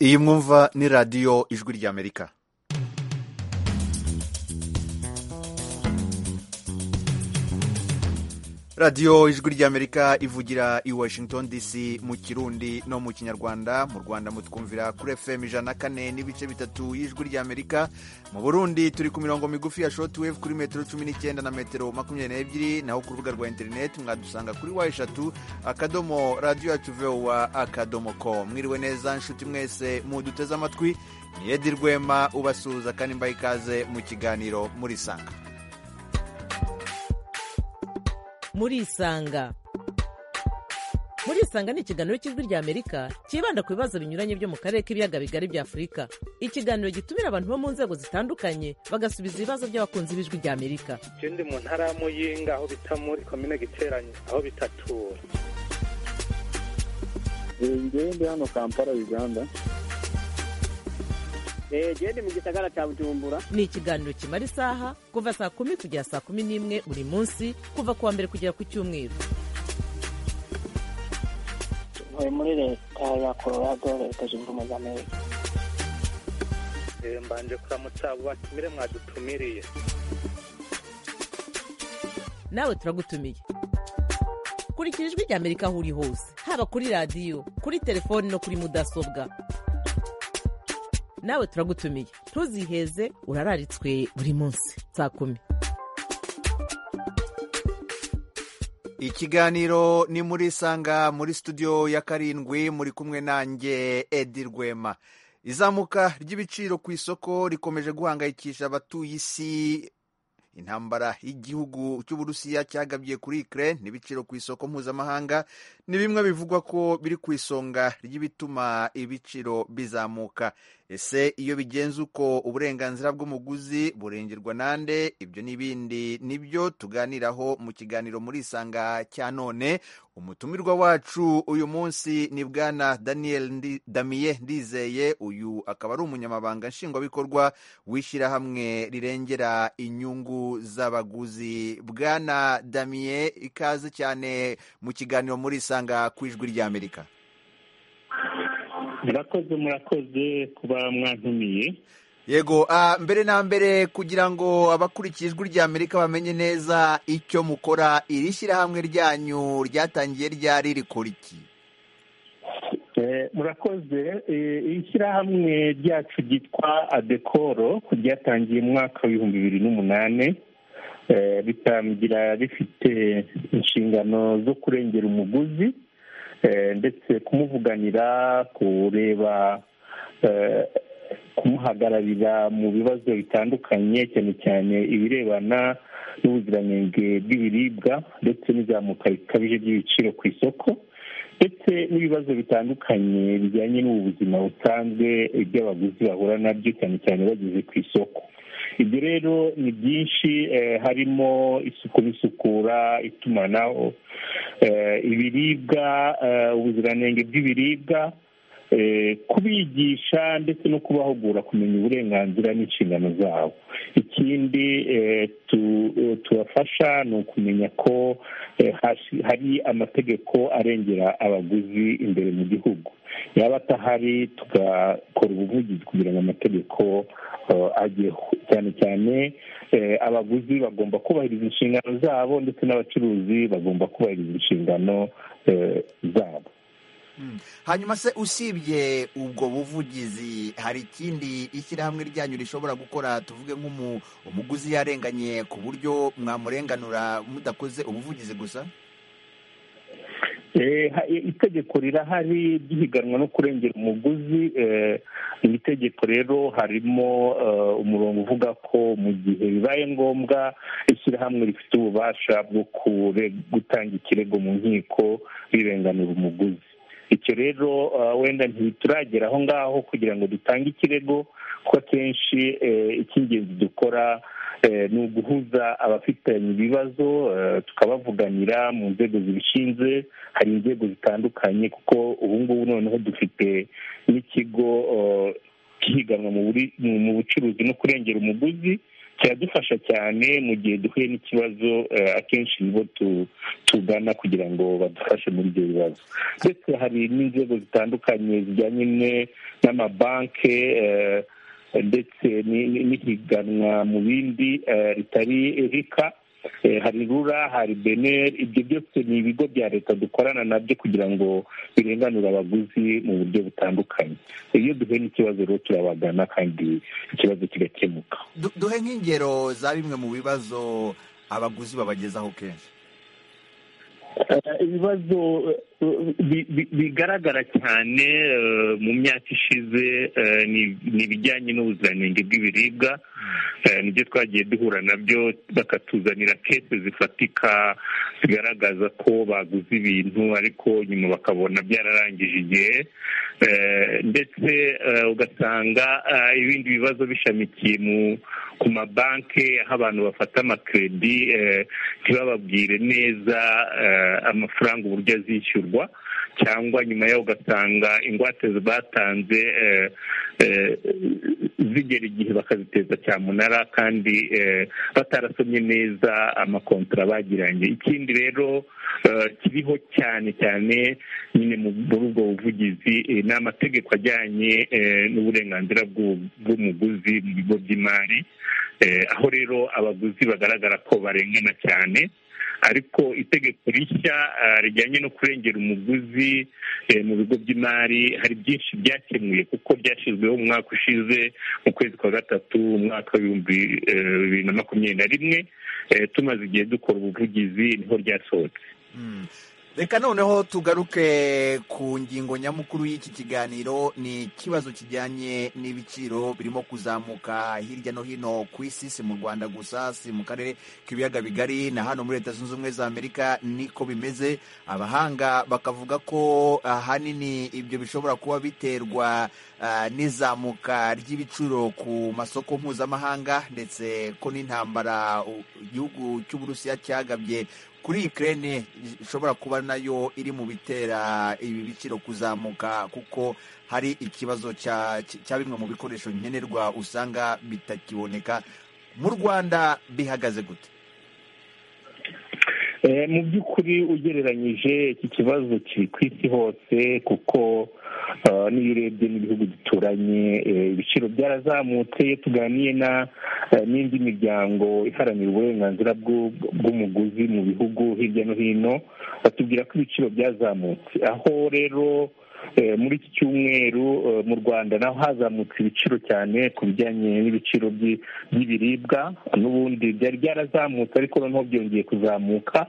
iyi mwumva ni radiyo ijwi ry'amerika radiyo ijwi ry'amerika ivugira i washington dc mu kirundi no mu kinyarwanda mu rwanda mutwumvira kuri fm ijana na kane n'ibice bitatu y'ijwi ry'amerika mu burundi turi ku mirongo migufi ya shortwave kuri metero cumi n'icyenda na metero makumyabiri n'ebyiri naho ku rubuga rwa interineti mwadusanga kuri wa eshatu akadomo radiyo yacu vowa akadomo ko mwiriwe neza nshuti mwese muduteze amatwi ni edi rwema ubasuhuza kandi mbaye ikaze mu kiganiro murisanga murisanga murisanga ni ikiganiro cy'ijwi ry'amerika cyibanda ku bibazo binyuranye byo mu karere k'ibiyaga bigari bya afurika ikiganiro gitumira abantu bo mu nzego zitandukanye bagasubiza ibibazo by'abakunzi b'ijwi ry'amerika ikindi mu ntara ya muyinga aho bita muri komine giteranye aho bita tura ngende hano kampala uganda gende mu gisagara cya bujumbura ni ikiganiro kimara isaha kuva saa kumi kugera saa kumi n'imwe buri munsi kuva ku wa mbere kugera ku cyumweru tuvuye muri leta ya colorado leta zunze ubumwe za amerika mbanje kuramutsa abo batumire mwadutumiriye nawe turagutumiye kurikira ijwi ry'amerika aho uri hose haba kuri radiyo kuri telefoni no kuri mudasobwa nawe turagutumiye ntuziheze urararitswe buri munsi saa kumi ikiganiro ni muri sanga muri studio ya karindwi muri kumwe nanjye edi rwema izamuka ry'ibiciro ku isoko rikomeje guhangayikisha abatuye isi intambara y'igihugu cy'uburusiya cyagabye kuri ikire n'ibiciro ku isoko mpuzamahanga ni bimwe bivugwa ko biri ku isonga ry'ibituma ibiciro bizamuka ese iyo bigenze uko uburenganzira bw'umuguzi burengerwa nande ibyo n'ibindi nibyo tuganiraho mu kiganiro muri isanga cya none umutumirwa wacu uyu munsi ni bwana daniel damiye ndizeye uyu akaba ari umunyamabanga nshingwabikorwa w'ishyirahamwe rirengera inyungu z'abaguzi bwana damiye ikaze cyane mu kiganiro muri isanga ku ijwi ry'amerika murakoze murakoze kuba mwantumiye yego mbere na mbere kugira ngo abakurikiye ijwi ry'amerika bamenye neza icyo mukora iri shyirahamwe ryanyu ryatangiye ryari rikora iki murakoze iri shyirahamwe ryacu ryitwa adekoro ryatangiye mu mwaka w'ibihumbi bibiri n'umunani ritangira rifite inshingano zo kurengera umuguzi ndetse kumuvuganira kureba kumuhagararira mu bibazo bitandukanye cyane cyane ibirebana n'ubuziranenge bw'ibiribwa ndetse n'izamuka rikabije ry'ibiciro ku isoko ndetse n'ibibazo bitandukanye bijyanye n'ubu buzima busanzwe iby'abaguzi bahura nabyo cyane cyane bageze ku isoko ibyo rero ni byinshi harimo isuku n'isukura itumanaho ibiribwa ubuziranenge bw'ibiribwa kubigisha ndetse no kubahugura kumenya uburenganzira n'inshingano zabo ikindi tubafasha ni ukumenya ko hari amategeko arengera abaguzi imbere mu gihugu yaba atahari tugakora ubuvugizi kugira ngo amategeko ajyeho cyane cyane abaguzi bagomba kubahiriza inshingano zabo ndetse n'abacuruzi bagomba kubahiriza inshingano zabo hanyuma se usibye ubwo buvugizi hari ikindi ishyirahamwe ryanyu rishobora gukora tuvuge nk'umuguzi yarenganye ku buryo mwamurenganura mudakoze ubuvugizi gusa itegeko rirahari ry'ihiganwa no kurengera umuguzi iri tegeko rero harimo umurongo uvuga ko mu gihe bibaye ngombwa ishyirahamwe rifite ububasha bwo gutanga ikirego mu nkiko rirenganura umuguzi icyo rero wenda ntituragera aho ngaho kugira ngo dutange ikirego kuko akenshi icy'ingenzi dukora ni uguhuza abafitanye ibibazo tukabavuganira mu nzego zibishinzwe hari inzego zitandukanye kuko ubu ngubu noneho dufite n'ikigo cyihiganwa mu bucuruzi no kurengera umuguzi kiradufasha cyane mu gihe duhuye n'ikibazo eh, akenshi nibo tu- tugana kugira ngo badufashe muri ibyo bibazo ndetse hari n'inzego zitandukanye zijyanye ne- n'amabanki eh, ndetse ni- ni- n'ihiganwa mu bindi eh, ritari rika Eh, hari rura hari beneri ibyo byose ni ibigo bya leta dukorana nabyo kugira ngo birenganure abaguzi mu buryo butandukanye iyo duhuye n'ikibazo rero turabagana kandi ikibazo kigakemuka Du- duhe nk'ingero za bimwe mu bibazo abaguzi babagezaho kenshi Eh, ibibazo eh, bi- bi- bigaragara cyane eh, mu myaka ishize eh, ni- ni ibijyanye n'ubuziranenge bw'ibiribwa Eh, nibyo twagiye duhura nabyo bakatuzanira kese zifatika zigaragaza ko baguze ibintu ariko nyuma bakabona byararangije igihe Eh, ndetse eh, ugasanga eh, ibindi bibazo bishamikiye mu ku mabanki aho abantu bafata amakredi eh, ntibababwire neza eh, amafaranga uburyo azishyurwa cyangwa nyuma yaho ugasanga ingwate batanze eh, eh, zigera igihe bakaziteza cyamunara kandi eh, batarasomye neza amakontara bagiranye ikindi rero eh, kiriho cyane cyane nyine mu- muri ubwo buvugizi eh, ni amategeko ajyanye eh, n'uburenganzira bw'u- bw'umuguzi mu bigo by'imari Eh, aho rero abaguzi bagaragara ko barengana cyane ariko itegeko rishya ah, rijyanye no kurengera umuguzi eh, mu bigo by'imari hari byinshi byakemuye kuko ryashyizweho mu mwaka ushize mu kwezi kwa gatatu umwaka w'ibihumbi eh, bibiri na makumyabiri na rimwe Eh, tumaze igihe dukora ubuvugizi niho ryasohotse Mm. reka noneho tugaruke ku ngingo nyamukuru y'iki kiganiro ni ikibazo kijyanye n'ibiciro birimo kuzamuka hirya no hino ku isi si mu rwanda gusa si mu karere k'ibiyaga bigari na hano muri leta zunze ubumwe za amerika niko bimeze abahanga bakavuga ko ahanini ibyo bishobora kuba biterwa ah, n'izamuka ry'ibiciro ku masoko mpuzamahanga ndetse ko n'intambara u- igihugu cy'uburusiya cyagabye kuri Ukraine ishobora kuba nayo iri mu bitera ibi biciro kuzamuka kuko hari ikibazo cya cya bimwe mu bikoresho nkenerwa usanga bitakiboneka mu Rwanda bihagaze gute Eh, mu by'ukuri ugereranyije iki kibazo kiri ku isi hose kuko eh, n'iyo urebye n'ibihugu duturanye eh, ibiciro byarazamutse iyo tuganiye na eh, n'indi miryango iharanira uburenganzira bw'u- bw'umuguzi mu bihugu hirya no hino batubwira ko ibiciro byazamutse aho rero eh, muri iki cyumweru eh, mu rwanda naho hazamutse ibiciro cyane ku bijyanye n'ibiciro by'i- by'ibiribwa n'ubundi byari byarazamutse ariko noneho byongeye kuzamuka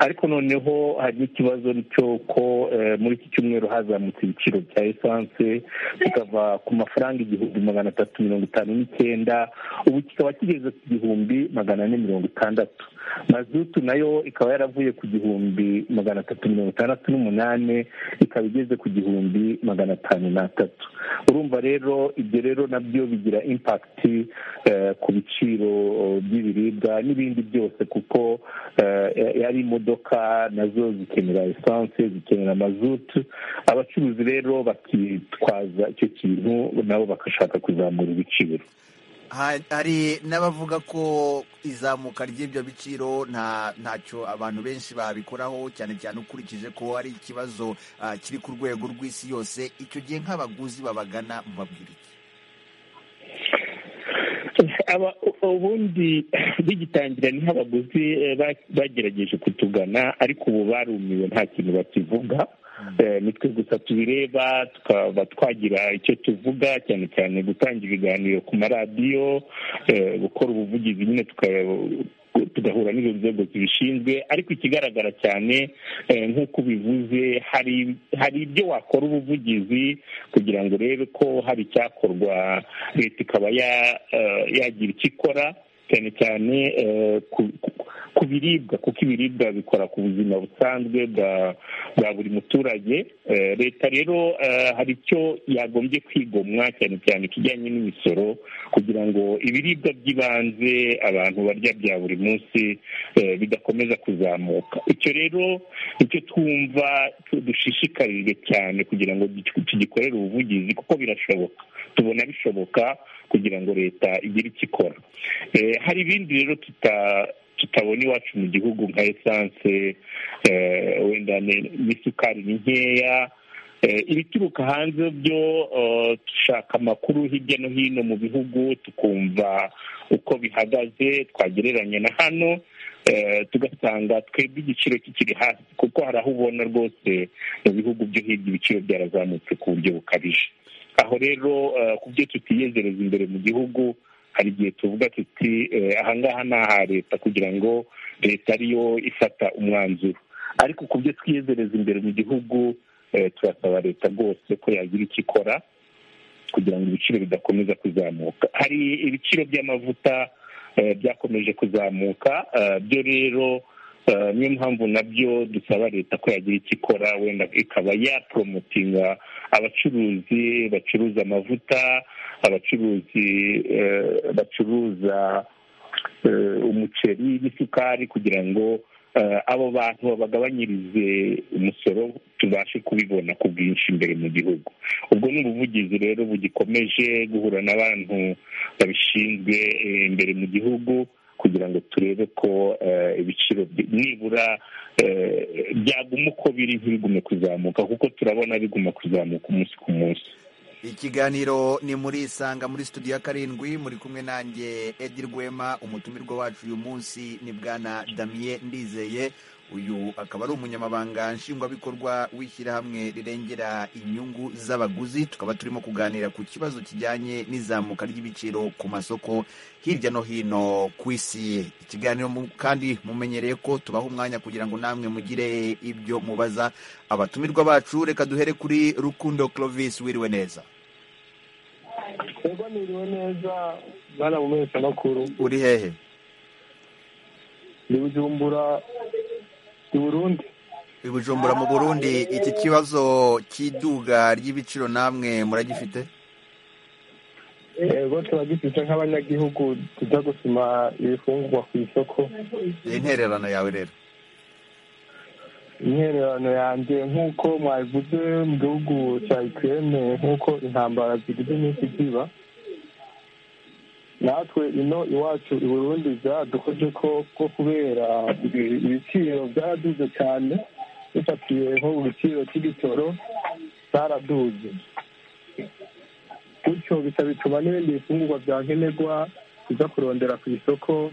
ariko noneho hari n'ikibazo cy'uko eh, muri iki cyumweru hazamutse ibiciro bya esanse kikava ku mafaranga igihumbi magana atatu mirongo itanu n'icyenda ubu kikaba kigeze ku gihumbi magana ane mirongo itandatu mazutu nayo ikaba yaravuye ku gihumbi magana atatu mirongo itandatu n'umunani ikaba igeze ku gihumbi magana atanu n'atatu urumva rero ibyo rero nabyo bigira impakiti eh, ku biciro eh, by'ibiribwa n'ibindi byose kuko eh, ari imodoka nazo zikenera esanse zikenera mazutu abacuruzi rero bakitwaza icyo kintu nabo bagashaka kuzamura ibiciro Ha- hari n'abavuga ko izamuka ry'ibyo biciro nta ntacyo abantu benshi babikoraho cyane cyane ukurikije ko ari ikibazo ah, kiri ku rwego rw'isi yose icyo gihe nk'abaguzi babagana mubabwira iki Aba- ubundi bigitangira niho abaguzi eh, ba- bagerageje kutugana ariko ubu barumiwe nta kintu bakivuga Eh, ni twe gusa tubireba tukaba twagira icyo tuvuga cyane cyane gutanga ibiganiro ku maradiyo eh, gukora ubuvugizi nyine tuka- tugahura n'izo nzego zibishinzwe ariko ikigaragara cyane eh, nk'uko ubivuze hari hari ibyo wakora ubuvugizi kugira ngo urebe ko hari icyakorwa leta ikaba ya- eh, yagira icyo ikora cyane cyane eh, ku- ku- ku biribwa kuko ibiribwa bikora ku buzima busanzwe bwa bwa buri muturage Eh, leta rero eh, hari icyo yagombye kwigomwa cyane cyane ikijyanye n'imisoro kugira ngo ibiribwa by'ibanze abantu barya bya buri munsi eh, bidakomeza kuzamuka icyo rero icyo twumva tu- dushishikarijwe cyane kugira ngo gi- tugikorere ubuvugizi kuko birashoboka tubona bishoboka kugira ngo leta igire icyo ikora Eh, hari ibindi rero tuta- tutabona iwacu mu gihugu nka esanse eh, wenda ni- n'isukari ni nkeya Eh, ibituruka hanze byo eh, dushaka amakuru hirya no hino mu bihugu tukumva uko bihagaze twagereranya na hano eh, tugasanga twebwe igiciro kikiri hasi kuko hari aho ubona rwose mu bihugu byo hirya ibiciro byarazamutse ku buryo bukabije aho rero eh, ku byo tutiyezereza imbere mu gihugu hari igihe tuvuga tuti eh, ahangaha ni aha leta kugira ngo leta ariyo ifata umwanzuro ariko ku byo twiyezereza imbere mu gihugu eh, turasaba leta rwose ko yagira icyo ikora kugira ngo ibiciro bidakomeza kuzamuka hari ibiciro by'amavuta eh, byakomeje kuzamuka eh, byo rero eh, niyo mpamvu nabyo dusaba leta ko yagira icyo ikora wenda ikaba yaporomotinga abacuruzi bacuruza amavuta abacuruzi eh, bacuruza eh, umuceri n'isukari kugira ngo eh, abo bantu babagabanyirize umusoro tubashe kubibona ku bwinshi imbere mu gihugu ubwo ni ubuvugizi rero bugikomeje guhura n'abantu babishinzwe eh, imbere mu gihugu kugira ngo turebe ko eh, ibiciro byi- nibura eh, byaguma uko biri ntibigume kuzamuka kuko turabona biguma kuzamuka umunsi ku munsi ikiganiro ni muri isanga muri studio ya karindwi muri kumwe nanjye edi rwema umutumirwa wacu uyu munsi ni bwana damiye ndizeye uyu akaba ari umunyamabanga nshingwabikorwa w'ishyirahamwe rirengera inyungu z'abaguzi tukaba turimo kuganira ku kibazo kijyanye n'izamuka ry'ibiciro ku masoko hirya no hino ku isi ikiganiro mu- kandi mumenyereye ko tubaha umwanya kugira ngo namwe mugire ibyo mubaza abatumirwa bacu reka duhere kuri rukundo clovis wiriwe neza ubwo niriwe neza bana mu mezi makuru uri hehe ni bujumbura i burundi i bujumbura mu burundi iki kibazo cy'iduga ry'ibiciro namwe muragifite yego turagifite nk'abanyagihugu tuza gusoma ibifungurwa ku isoko intererano yawe rero intererano yanjye nk'uko mwabivuze mu gihugu cya ikirere nk'uko intambara zigize iminsi ziba natwe ino iwacu i burundi byadukoze ko ko kubera ibi- ibiciro byaraduze cyane bifatiye nko mu biciro cy'igitoro cyaraduze bityo bisa bituma n'ibindi bifungurwa bya nkenerwa biza kurondera ku isoko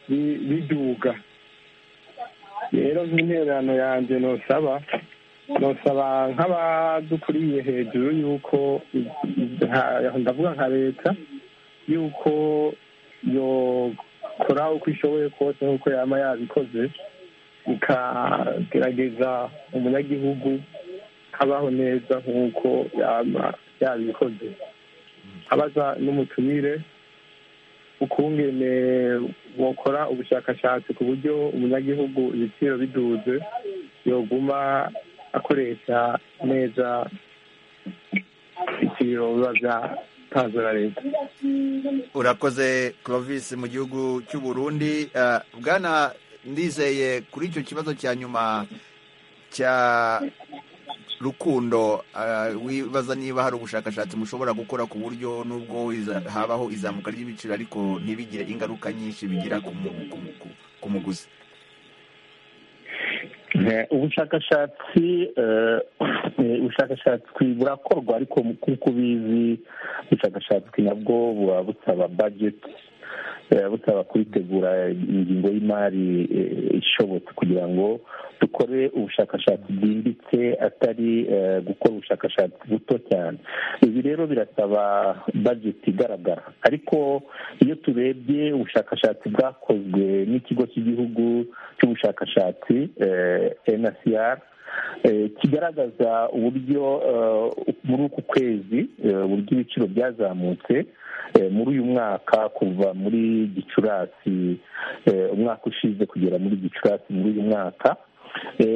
bi- biduga rero nk'intererano yanjye ntusaba ntusaba nk'abadukuriye hejuru y'uko nka- ndavuga nka leta y'uko yokora uko ishoboye kose nk'uko yaba yabikoze ikagerageza umunyagihugu kabaho neza nk'uko yaba yabikoze abaza n'umutumire ukungene bokora ubushakashatsi ku buryo umunyagihugu ibiciro biduze yoguma akoresha neza ibiciro biba byatanzwe na leta urakoze clovis mu gihugu cy'u burundi Eh, bwana ndizeye kuri icyo kibazo cya nyuma cya rukundo eh, wibaza niba hari ubushakashatsi mushobora gukora ku buryo n'ubwo iza- habaho izamuka ry'ibiciro ariko ntibigire ingaruka nyinshi bigira ku mu- ku- ku- ku muguzi Eh, ubushakashatsi eh, eh, ubushakashatsi burakorwa ariko nk'uko ubizi ubushakashatsi nabwo buba busaba budget eh, busaba kubitegura ingingo y'imari eh, ishobotse kugira ngo dukore ubushakashatsi bwimbitse atari eh, gukora ubushakashatsi buto cyane ibi rero birasaba budget igaragara ariko iyo turebye ubushakashatsi bwakozwe n'ikigo cy'igihugu cy'ubushakashatsi eh, NCR kigaragaza uburyo muri uku kwezi uburyo ibiciro byazamutse muri uyu mwaka kuva muri gicurasi umwaka ushize kugera muri gicurasi muri uyu mwaka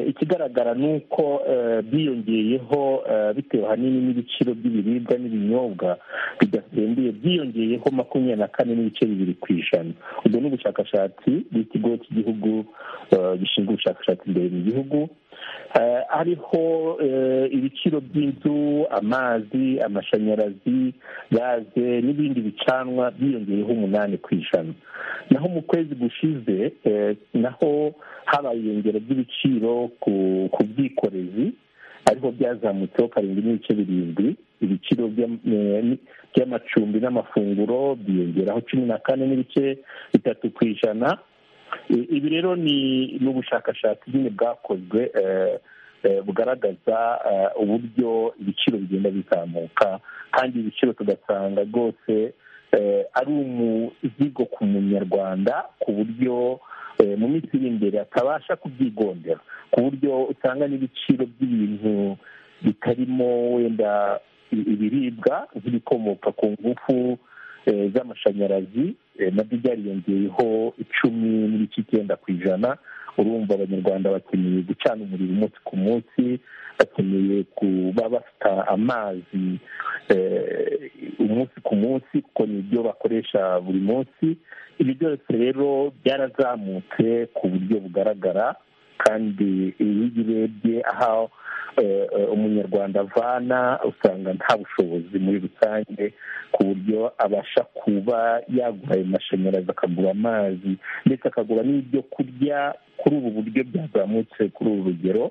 ikigaragara ni uko biyongeyeho bitewe ahanini n'ibiciro by'ibiribwa n'ibinyobwa bidasembuye byiyongeyeho makumyabiri na kane n'ibice bibiri ku ijana ubwo ni ubushakashatsi bw'ikigo cy'igihugu gishinzwe ubushakashatsi imbere mu gihugu hariho ibiciro by'inzu amazi amashanyarazi gaze n'ibindi bicanwa byiyongeyeho umunani ku ijana naho mu kwezi gushize naho habaye iyongera ry'ibiciro ku bwikorezi ariko byazamutseho karindwi n'ibice birindwi ibiciro by'amacumbi n'amafunguro byiyongeraho cumi na kane n'ibice bitatu ku ijana ibi rero ni ubushakashatsi nyine bwakozwe bugaragaza uburyo ibiciro bigenda bizamuka kandi ibiciro tugasanga rwose ari umuzigo ku munyarwanda ku buryo mu minsi iri imbere atabasha kubyigondera ku buryo usanga n'ibiciro by'ibintu bitarimo wenda ibiribwa nk'ibikomoka ku ngufu z'amashanyarazi nabyo byariyongeyeho icumi n'ibice icyenda ku ijana urumva abanyarwanda bakeneye gucana umuriro umunsi ku munsi bakeneye kuba bafite amazi umunsi ku munsi kuko ni ibyo bakoresha buri munsi ibi byose rero byarazamutse ku buryo bugaragara kandi iyo urebye aho umunyarwanda avana usanga nta bushobozi muri rusange ku buryo abasha kuba yagura ayo mashanyarazi akagura amazi ndetse akagura n'ibyo kurya kuri ubu buryo byazamutse kuri uru rugero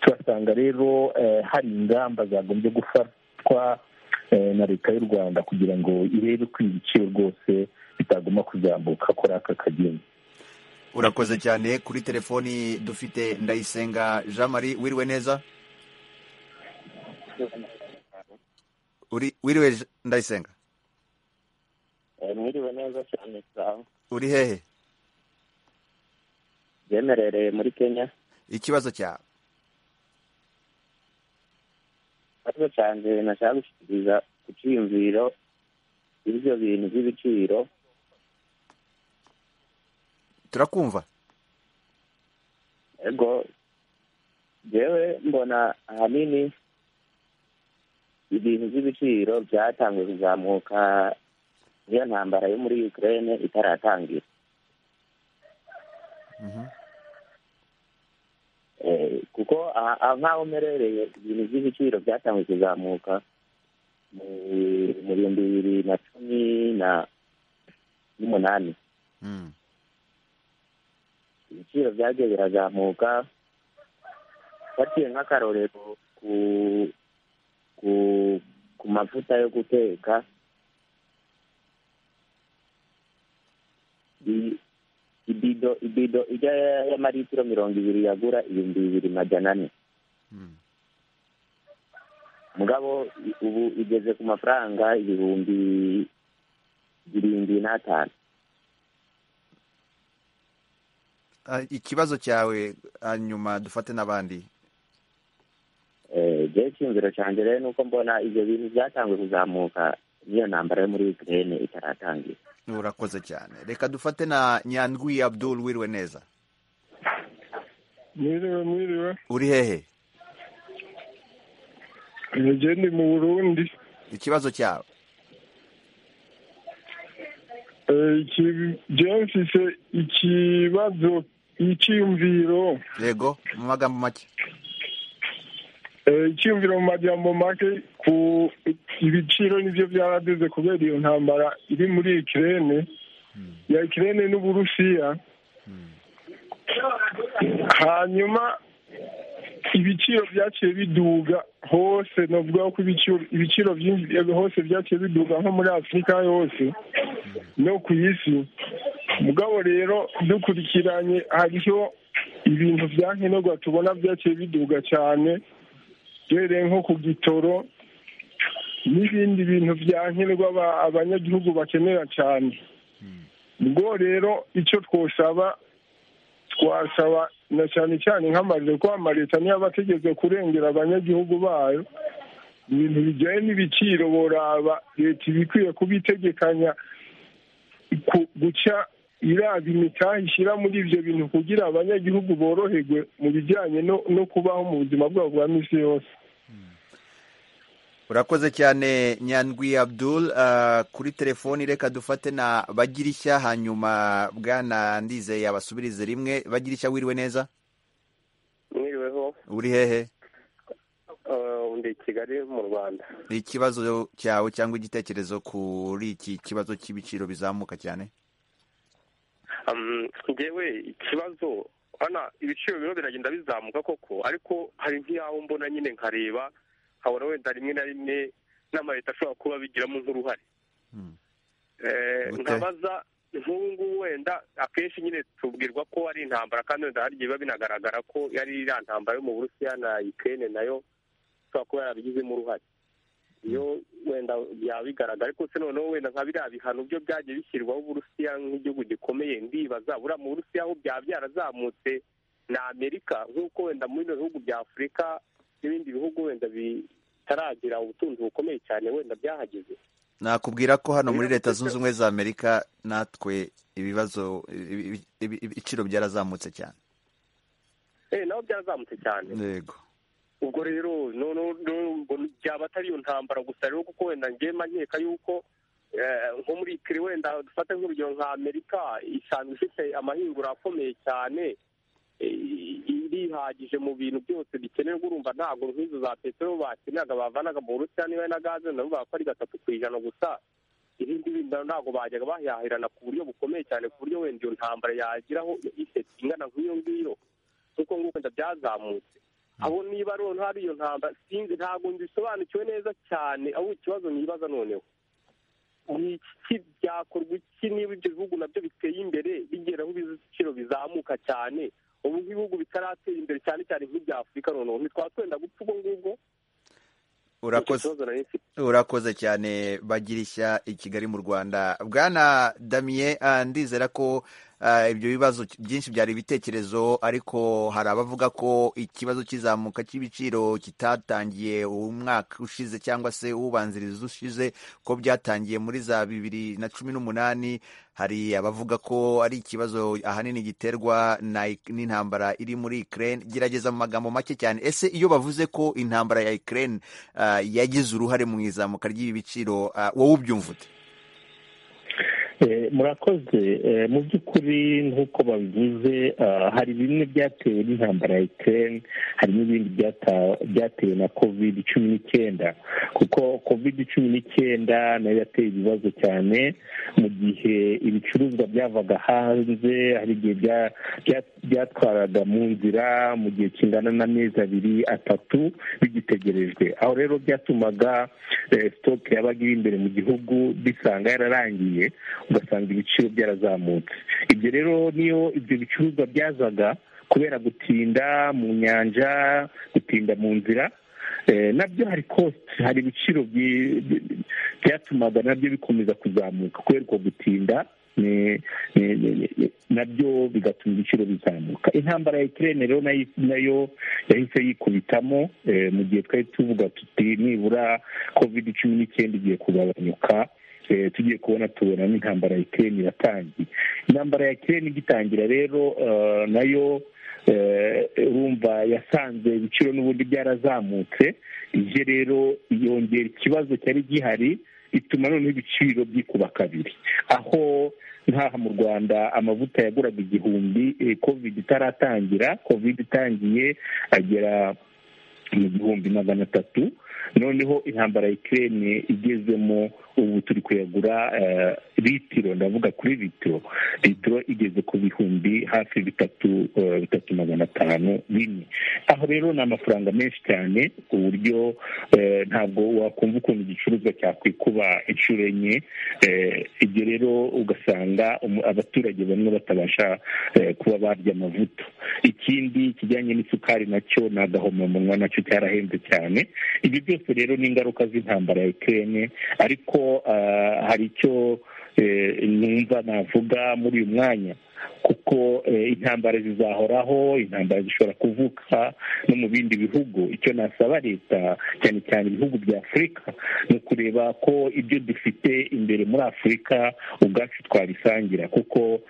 turasanga rero hari ingamba zagombye gufatwa na leta y'u rwanda kugira ngo irebe ko ibiciro rwose bitagomba kuzamuka kuri aka kageni urakoze cyane kuri telefoni dufite ndayisenga jean marie wiriwe neza wiriwe ndayisenga mwiriwe neza cyane sawa uri hehe byemerereye muri kenya ikibazo cyawe ikibazo cyanjye nashaka gushyikiriza ku cyiyumviro ibyo bintu by'ibiciro turakumva ego ngewe mbona ahanini ibintu by'ibiciro byatanzwe kuzamuka niyo ntambara yo muri ukraine itaratangira kuko nk'aho umerereye ibintu by'ibiciro byatanzwe kuzamuka mu bihumbi bibiri na cumi n'umunani ibiciro byagiye birazamuka fatiye nk'akarorero ku ku ku mavuta yo guteka ibido ibido ijya y'amaritiro mirongo ibiri yagura ibihumbi bibiri magana ane mugabo ubu igeze ku mafaranga ibihumbi birindwi n'atanu ikibazo cyawe hanyuma dufate n'abandi igihe cy'iyumviro cyanjye rero ni uko mbona ibyo bintu byatanzwe kuzamuka n'iyo ntambara yo muri ukraine itaratangira urakoze cyane reka dufate na nyandwi abdul wiriwe neza mwiriwe mwiriwe uri hehe ni mu burundi ikibazo cyawe mfite ikibazo icyiyumviro yego mu magambo make icyumviro mu majyambo make ku ibiciro nibyo byaraduze kubera iyo ntambara iri muri ikirere ya ikirere n'uburusiya hanyuma ibiciro byaciye biduga hose navuga ko ibiciro byinshi hose byaciye biduga nko muri afurika yose no ku isi mugabo rero dukurikiranye hariho ibintu bya nkenerwa tubona byaciye biduga cyane duhereye nko ku gitoro n'ibindi bintu bya nkenerwa abanyagihugu bakenera cyane ubwo rero icyo twosaba twasaba na cyane cyane nk'amariro ko amaleta niyo aba ategeze kurengera abanyagihugu bayo ibintu bijyanye n'ibiciro boraba leta iba ikwiye kubitegekanya ku- guca iraba imitahe ishyira muri ibyo bintu kugira abanyagihugu boroherwe mu bijyanye no no kubaho mu buzima bwabo bwa minsi yose urakoze cyane nyandwi abdul ah, kuri telefoni reka dufate na bagirishya hanyuma bwana ndizeye abasubirize rimwe bagirishya wiriwe neza mwiriweho uri hehe eh, ndi i kigali mu rwanda ikibazo cyawe cyangwa igitekerezo kuri iki kibazo cy'ibiciro bizamuka cyane Um, ngewe ikibazo hano ibiciro biriho biragenda bizamuka koko ariko hari nk'iyaho mbona nyine nkareba nkabona wenda rimwe na rimwe n'amaleta ashobora kuba bigiramo nk'uruhare Eh, Gute? nkabaza nk'ubu ngubu wenda akenshi nyine tubwirwa ko ari intambara kandi wenda hari igihe biba binagaragara ko yari iriya ntambara yo mu burusiya na ukene nayo ishobora kuba yarabigizemo uruhare iyo wenda byaba bigaragara ariko se noneho wenda nka biriya bihano byo byagiye bishyirwaho uburusiya nk'igihugu gikomeye ndibaza buriya mu burusiya aho byaba byarazamutse na amerika nk'uko wenda muri bino bihugu bya afurika n'ibindi bihugu wenda bitaragira ubutunzi bukomeye cyane wenda byahageze nakubwira ko hano muri leta zunze ubumwe za amerika natwe ibibazo ibi- ibi- ibi- ibiciro byarazamutse cyane Eh, nabo byarazamutse cyane yego ubwo rero noneho noneho ubwo byaba atari iyo ntambara gusa rero kuko wenda ngema nkeka yuko eh, nko muri kiri wenda dufate nk'urugero nka amerika isanzwe ifite amahingura akomeye cyane eh, irihagije mu bintu byose bikenerwa urumva ntabwo nk'izo za peteroli bakeneraga bavanaga mu burusiya niba na gaze nabo ko ari gatatu ku ijana gusa ibindi bindi ntabwo bajyaga bahahirana ku buryo bukomeye cyane ku buryo wenda iyo ntambara yagiraho iseti ingana nk'iyo ngiyo kuko nguko wenda byazamutse abo niba rero hari iyo ntambara sinzi ntabwo nzisobanukiwe neza cyane aho ikibazo nibaza noneho ni iki byakorwa iki niba ibyo bihugu nabyo biteye imbere bigera aho ibiciro bizamuka cyane ubu nk'ibihugu bitaratera imbere cyane cyane nk'ibya afurika noneho ntitwatwenda gupfa ubwo ngubwo urakoze Ikibazo nari mfite. urakoze cyane bagirishya i kigali mu rwanda bwana damien ah, ndizera ko ah, ibyo bibazo byinshi byari ibitekerezo ariko hari abavuga ko ikibazo cy'izamuka cy'ibiciro kitatangiye umwaka ushize cyangwa se ubanziriza ushize ko byatangiye muri za bibiri na cumi n'umunani hari abavuga ko ari ikibazo ahanini giterwa na- n'intambara iri muri Ukraine gerageza mu magambo make cyane ese iyo bavuze ko intambara ya Ukraine ah, yagize uruhare mu izamuka ry'ibi biciro ah, wowe ubyumva ute Eh, murakoze Eh, mu by'ukuri nk'uko babivuze ah, hari bimwe byatewe n'intambara ya ukraine hari n'ibindi byata- byatewe na covid cumi n'icyenda kuko covid cumi n'icyenda nayo yateye ibibazo cyane mu gihe ibicuruzwa byavaga hanze hari igihe bya- bya- byatwaraga mu nzira mu gihe kingana n'amezi abiri atatu bigitegerejwe aho rero byatumaga eh, sitoke yabaga iri imbere mu gihugu bisanga yararangiye ugasanga ibiciro byarazamutse ibyo rero niyo ibyo bicuruzwa byazaga kubera gutinda mu nyanja gutinda mu nzira eh, nabyo hari kosti hari ibiciro byi- byi- byatumaga nabyo bikomeza kuzamuka kubera uko gutinda ni- ni- ni- ni- nabyo bigatuma ibiciro bizamuka intambara ya ikirere rero nayo- nayo yahise yikubitamo eh, mu gihe twari tuvuga tuti nibura covid cumi n'icyenda igiye kugabanyuka Eh, tugiye kubona tubona n'intambara ya kireni iratangiye intambara ya kireni igitangira rero eh, nayo eh, urumva yasanze ibiciro n'ubundi byarazamutse ije rero yongera ikibazo cyari gihari ituma noneho ibiciro byikuba kabiri aho nk'aha mu rwanda amavuta yaguraga igihumbi eh, covid itaratangira covid itangiye agera mu gihumbi magana atatu noneho intambara ya ikirere igezemo ubu turi kuyagura eh, litiro ndavuga kuri litiro litiro igeze ku bihumbi hafi bitatu eh, bitatu magana atanu bine aho rero ni amafaranga menshi cyane ku buryo eh, ntabwo wakumva ukuntu igicuruzwa cyakwikuba inshuro enye eh, ibyo rero ugasanga umu- abaturage bamwe batabasha eh, kuba barya amavuta ikindi kijyanye n'isukari nacyo ni agahomamunwa nacyo cyarahenze cyane ibi byose rero ni ingaruka z'intambara ya ikirere ariko ah, hari icyo eh, numva navuga muri uyu mwanya kuko intambara zizahoraho intambara zishobora kuvuka no mu bindi bihugu icyo nasaba leta cyane cyane ibihugu bya afurika ni ukureba ko ibyo dufite imbere muri afurika ubwacu twabisangira kuko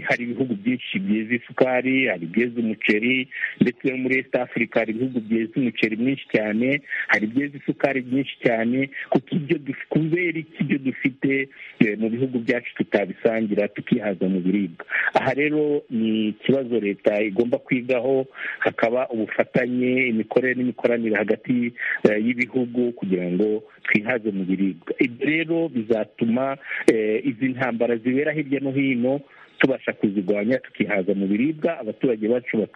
hari ibihugu byinshi byeza isukari hari ibyeza umuceri ndetse no muri esita afurika hari ibihugu byeza umuceri mwinshi cyane hari ibyeza isukari byinshi cyane kuko ibyo kubera iki ibyo dufite mu bihugu byacu tutabisangira tukihaza mu biribwa aha rero ni ikibazo leta igomba kwigaho hakaba ubufatanye imikorere n'imikoranire hagati y'ibihugu kugira ngo twihaze mu biribwa ibyo rero bizatuma izi ntambara zibera hirya no hino tubasha kuzirwanya tukihaza mu biribwa abaturage bacu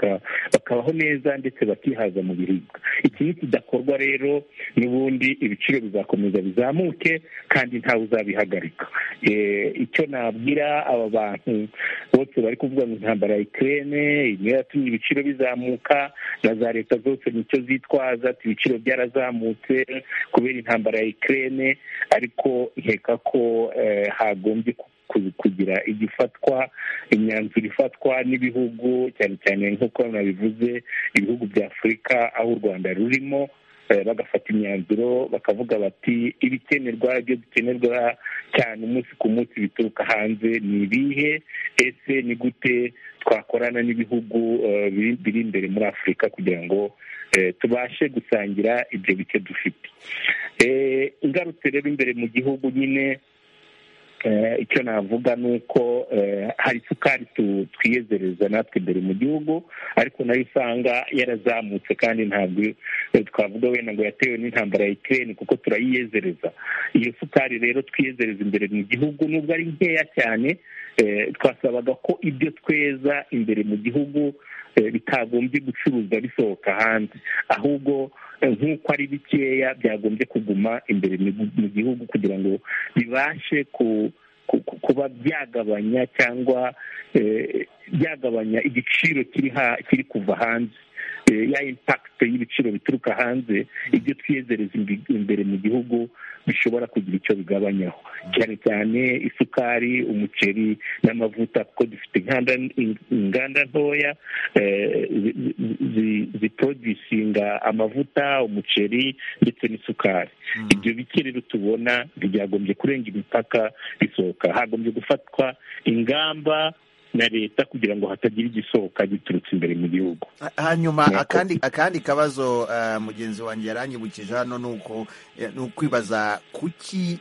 bakabaho neza ndetse bakihaza mu biribwa iki nikidakorwa rero n'ubundi ibiciro bizakomeza bizamuke kandi ntawe uzabihagarika icyo nabwira aba bantu bose bari kuvuga ngo intambara ya ikirere niyo yatumye ibiciro bizamuka na za leta zose nicyo zitwaza ati ibiciro byarazamutse kubera intambara ya ikirere ariko nkeka ko hagombye kugira igifatwa imyanzuro ifatwa n'ibihugu cyane cyane nk'uko nabivuze ibihugu bya afurika aho u rwanda rurimo bagafata imyanzuro bakavuga bati ibikenerwa ibyo bikenerwa cyane umunsi ku munsi bituruka hanze ni ibihe ese ni gute twakorana n'ibihugu biri imbere muri afurika kugira ngo tubashe gusangira ibyo bike dufite ingarutse rero imbere mu gihugu nyine icyo navuga ni uko hari isukari twiyezereza natwe imbere mu gihugu ariko nayo usanga yarazamutse kandi ntabwo twavuga wenda ngo yatewe n'intambara ya ikirere kuko turayiyezereza iyo sukari rero twiyezereza imbere mu gihugu nubwo ari nkeya cyane twasabaga ko ibyo tweza imbere mu gihugu bitagombye gucuruzwa bisohoka hanze ahubwo nk'uko ari bikeya byagombye kuguma imbere mu gihugu kugira ngo bibashe kuba byagabanya cyangwa byagabanya igiciro kiri kuva hanze ya impakite y'ibiciro bituruka hanze ibyo twiyezereza imbere mu gihugu bishobora kugira icyo bigabanyaho cyane cyane isukari umuceri n'amavuta kuko dufite inganda ntoya ziporodusinga amavuta umuceri ndetse n'isukari ibyo bike rero tubona ntibyagombye kurenga imipaka bisohoka hagombye gufatwa ingamba na leta kugira ngo hatagira igisohoka giturutse imbere mu gihugu hanyuma akandi kabazo mugenzi wanjye yaranyibukije hano ni ukwibaza kuki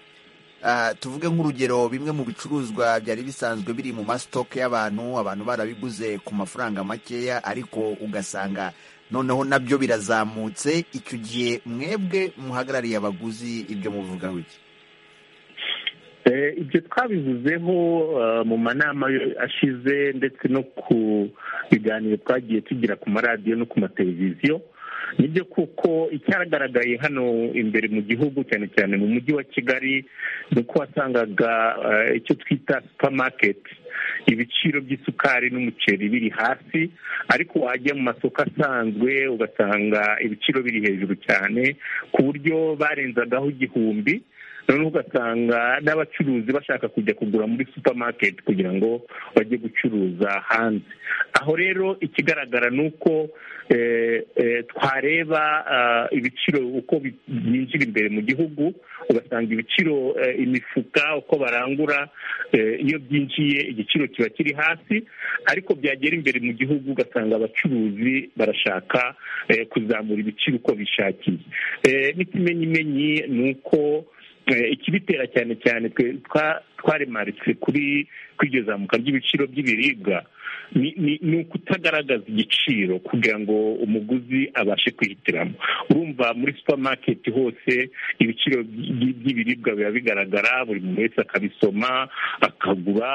tuvuge nk'urugero bimwe mu bicuruzwa byari bisanzwe biri mu masitoke y'abantu abantu barabiguze ku mafaranga makeya ariko ugasanga noneho nabyo birazamutse icyo gihe mwebwe muhagarariye abaguzi ibyo muvugaho iki ibyo twabivuzeho mu manama ashize ndetse no ku biganiro twagiye tugira ku maradiyo no ku mateleviziyo nibyo kuko icyagaragaye hano imbere mu gihugu cyane cyane mu mujyi wa kigali ni uko wasangaga icyo twita supamaketi ibiciro by'isukari n'umuceri biri hasi ariko wajya mu masoko asanzwe ugasanga ibiciro biri hejuru cyane ku buryo barenzagaho igihumbi noneho ugasanga n'abacuruzi bashaka kujya kugura muri supamaketi kugira ngo bajye gucuruza hanze aho rero ikigaragara ni uko twareba ibiciro uko byinjira imbere mu gihugu ugasanga ibiciro imifuka uko barangura iyo byinjiye igiciro kiba kiri hasi ariko byagera imbere mu gihugu ugasanga abacuruzi barashaka kuzamura ibiciro uko bishakiye n'ikimenyimenyi ni uko ikibitera cyane cyane twaremaritse kuri iryo zamuka ry'ibiciro by'ibiribwa ni ukutagaragaza igiciro kugira ngo umuguzi abashe kwihitiramo urumva muri supamaketi hose ibiciro by'ibiribwa biba bigaragara buri muntu wese akabisoma akagura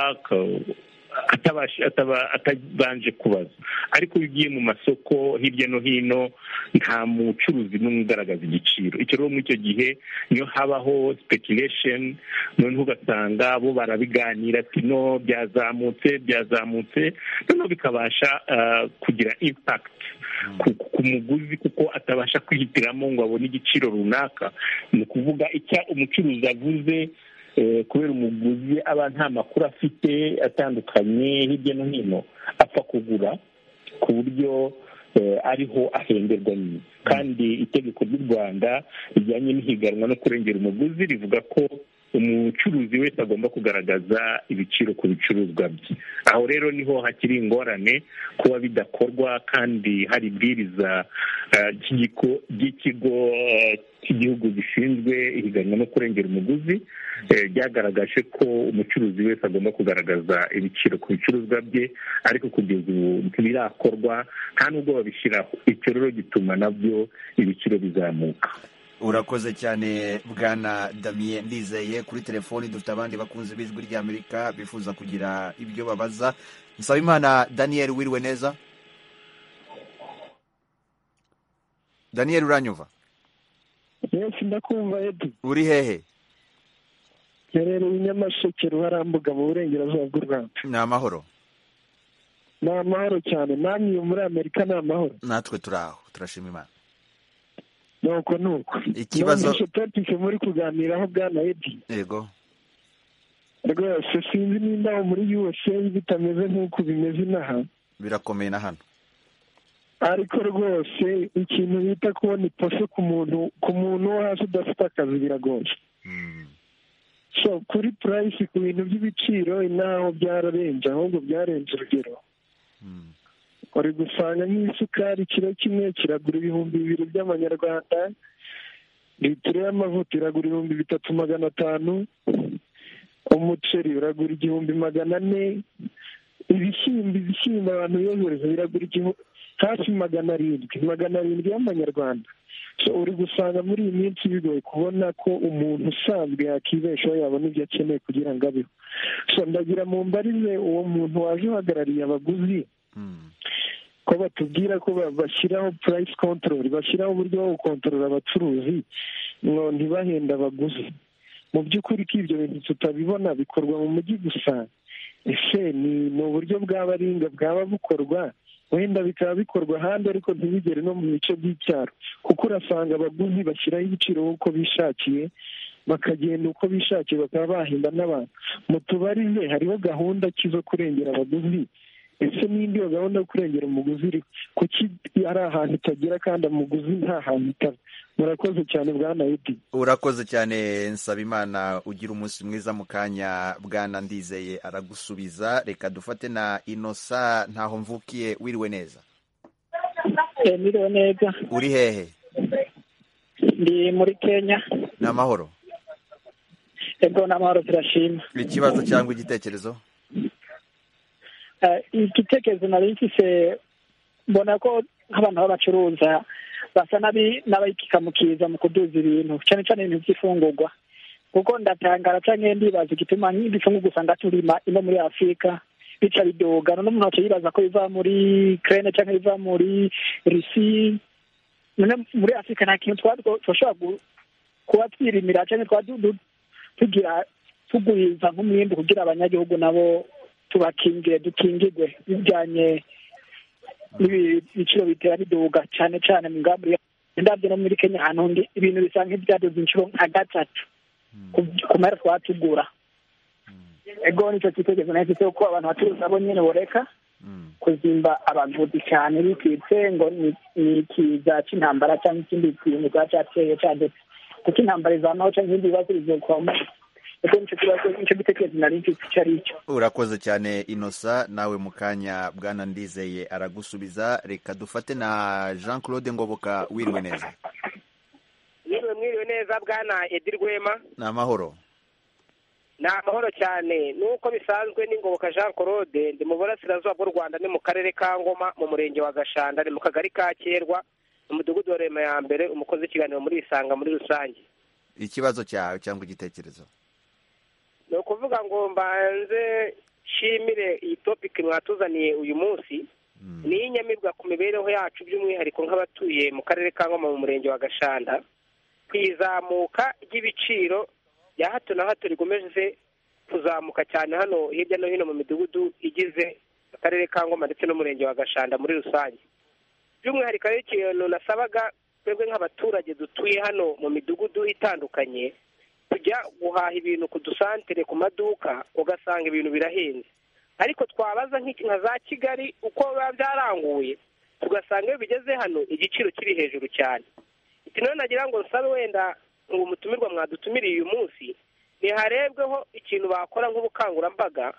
atabanje kubaza ariko iyo ugiye mu masoko hirya no hino nta mucuruzi n'umwe ugaragaza igiciro icyo rero muri icyo gihe niyo habaho sipekiriresheni noneho ugasanga bo barabiganira ati no byazamutse byazamutse noneho bikabasha kugira impakiti ku muguzi kuko atabasha kwihitiramo ngo abone igiciro runaka ni ukuvuga icyo umucuruzi avuze kubera umuguzi aba nta makuru afite atandukanye hirya no hino apfa kugura ku buryo ariho ahemberwa nyine kandi itegeko ry'u rwanda rijyanye n'ihiganwa no kurengera umuguzi rivuga ko umucuruzi wese agomba kugaragaza ibiciro ku bicuruzwa bye aho rero niho hakiri ingorane kuba bidakorwa kandi hari ibwiriza ry'ikigo cy'igihugu gishinzwe ihiganwa no kurengera umuguzi ryagaragaje ko umucuruzi wese agomba kugaragaza ibiciro ku bicuruzwa bye ariko kugeza ubu ntibirakorwa nta n'ubwo babishyiraho icyo rero gituma nabyo ibiciro bizamuka urakoze cyane bwana damiye ndizeye kuri telefoni dufite abandi bakunzi b'ijwi ry'amerika bifuza kugira ibyo babaza nsaba imana daniel wiriwe neza daniel uranyumva yesi ndakumva edi uri hehe herereye i nyamasheke ruharambuga mu burengerazuba bw'u rwanda ni amahoro ni amahoro cyane namwe muri amerika ni amahoro natwe turi aho turashima imana nuko nuko ikibazo topike muri kuganiraho bwana edi yego rwose sinzi nimba muri yose bitameze nk'uko bimeze inaha birakomeye na hano ariko rwose ikintu bita kubona ipose ku muntu ku muntu wo hasi udafite akazi biragoye so kuri purayisi ku bintu by'ibiciro inaho byararenze ahubwo byarenze urugero uri gusanga nk'isukari kiro kimwe kiragura ibihumbi bibiri by'amanyarwanda litiro y'amavuta iragura ibihumbi bitatu magana atanu umuceri uragura igihumbi magana ane ibishyimbo ibishyimbo abantu biyohereza biragura hafi magana arindwi magana arindwi y'amanyarwanda uri gusanga muri iyi minsi bigoye kubona ko umuntu usanzwe yakibeshaho yabona ibyo akeneye kugira ngo abeho so ndagira mu mbarize uwo muntu waje uhagarariye abaguzi ko batubwira ko bashyiraho purayisi kontorori bashyiraho uburyo bwo gukontorora abacuruzi ngo ntibahenda abaguzi mu by'ukuri ko ibyo bintu tutabibona bikorwa mu mujyi gusa ese ni uburyo bw'abaringa bwaba bukorwa wenda bikaba bikorwa ahandi ariko ntibigere no mu bice by'icyaro kuko urasanga abaguzi bashyiraho ibiciro uko bishakiye bakagenda uko bishakiye bakaba bahenda n'abantu mu tubari hariho gahunda ki zo kurengera abaguzi ese n'indi yo gahunda yo kurengera umuguzi iri kuki ari ahantu itagera kandi umuguzi nta hantu itaba murakoze cyane bwa nayidi urakoze cyane nsabimana ugira umunsi mwiza mu kanya bwana ndizeye aragusubiza reka dufate na inosa ntaho mvukiye wiriwe neza wiriwe neza uri hehe ndi muri kenya ni amahoro ego ni amahoro turashima ikibazo cyangwa igitekerezo igitekerezo nari mfise mbona ko nk'abantu b'abacuruza basa n'abayikikamukiza mu kuduza ibintu cyane cyane ibintu by'ifungurwa kuko ndatangara cyangwa ndibaza igituma nk'ibifungurwa usanga turima ino muri afurika bica bidoga noneho umuntu wacu yibaza ko biva muri kerene cyangwa biva muri rusi muri afurika nta kintu twashobora kuba twirimira cyangwa tugira tuguriza nk'umwimbi kugira abanyagihugu nabo tubakingire dukingirwe bijyanye n'ibiciro bitera biduga cyane cyane mu ngamba ndabyo no muri kenya ahantu ndi ibintu bisa nk'ibyaduze inshuro nka gatatu ku mara twatugura ego nicyo cyitegerezo nahise cyo ko abantu bacuruza bo nyine boreka kuzimba abaguzi cyane bitwitse ngo ni ikiza cy'intambara cyangwa ikindi kintu bwa cyateye cyadutse kuko intambara izanaho cyangwa ibindi bibazo bizokwamo urakoze cyane inosa nawe mu kanya bwana ndizeye aragusubiza reka dufate na jean claude ngoboka wiriwe neza mwiriwe mwiriwe neza bwana edi rwema ni amahoro ni amahoro cyane nuko bisanzwe ni ngoboka jean claude ndi mu burasirazuba bw'u rwanda ni mu karere ka ngoma mu murenge wa gashanda ni mu kagari ka kerwa mu mudugudu wa rema ya mbere umukozi w'ikiganiro muri isanga muri rusange ikibazo cyawe cyangwa igitekerezo ni ukuvuga ngo mbanze nshimire iyi topiki mwatuzaniye uyu munsi ni inyamibwa ku mibereho yacu by'umwihariko nk'abatuye mu karere ka ngoma mu murenge wa gashanda ku izamuka ry'ibiciro ya hato na hato rikomeje kuzamuka cyane hano hirya no hino mu midugudu igize akarere ka ngoma ndetse n'umurenge wa gashanda muri rusange by'umwihariko ari ikintu nasabaga twebwe nk'abaturage dutuye hano mu midugudu itandukanye tujya guhaha ibintu ku dusantere ku maduka ugasanga ibintu birahenze ariko twabaza nk'iki nka za kigali uko biba byaranguye tugasanga iyo bigeze hano igiciro kiri hejuru cyane iki none nagira ngo nsabe wenda ubu mutumirwa mwadutumiriye uyu munsi ntiharebweho ikintu bakora nk'ubukangurambaga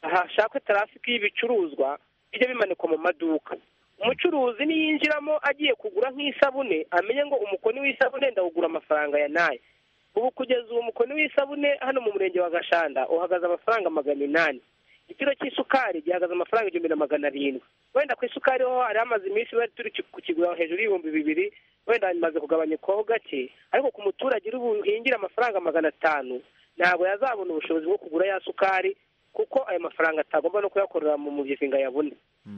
hashakwe tarafiki y'ibicuruzwa bijya bimanikwa mu maduka umucuruzi niyinjiramo agiye kugura nk'isabune amenye ngo umukoni w'isabune ndawugura amafaranga ya nayo ubu kugeza uwo mukoni w'isabune hano mu murenge wa gashanda uhagaze amafaranga magana inani igiciro cy'isukari gihagaze amafaranga igihumbi na magana arindwi wenda ku isukari ho hari hamaze iminsi bari turi kukigura hejuru y'ibihumbi bibiri wenda bimaze kugabanyukwaho gake ariko ku muturage uri buhingira amafaranga magana atanu ntabwo yazabona ubushobozi bwo kugura ya sukari kuko ayo mafaranga atagomba no kuyakorera mu mugezi ngo ayabone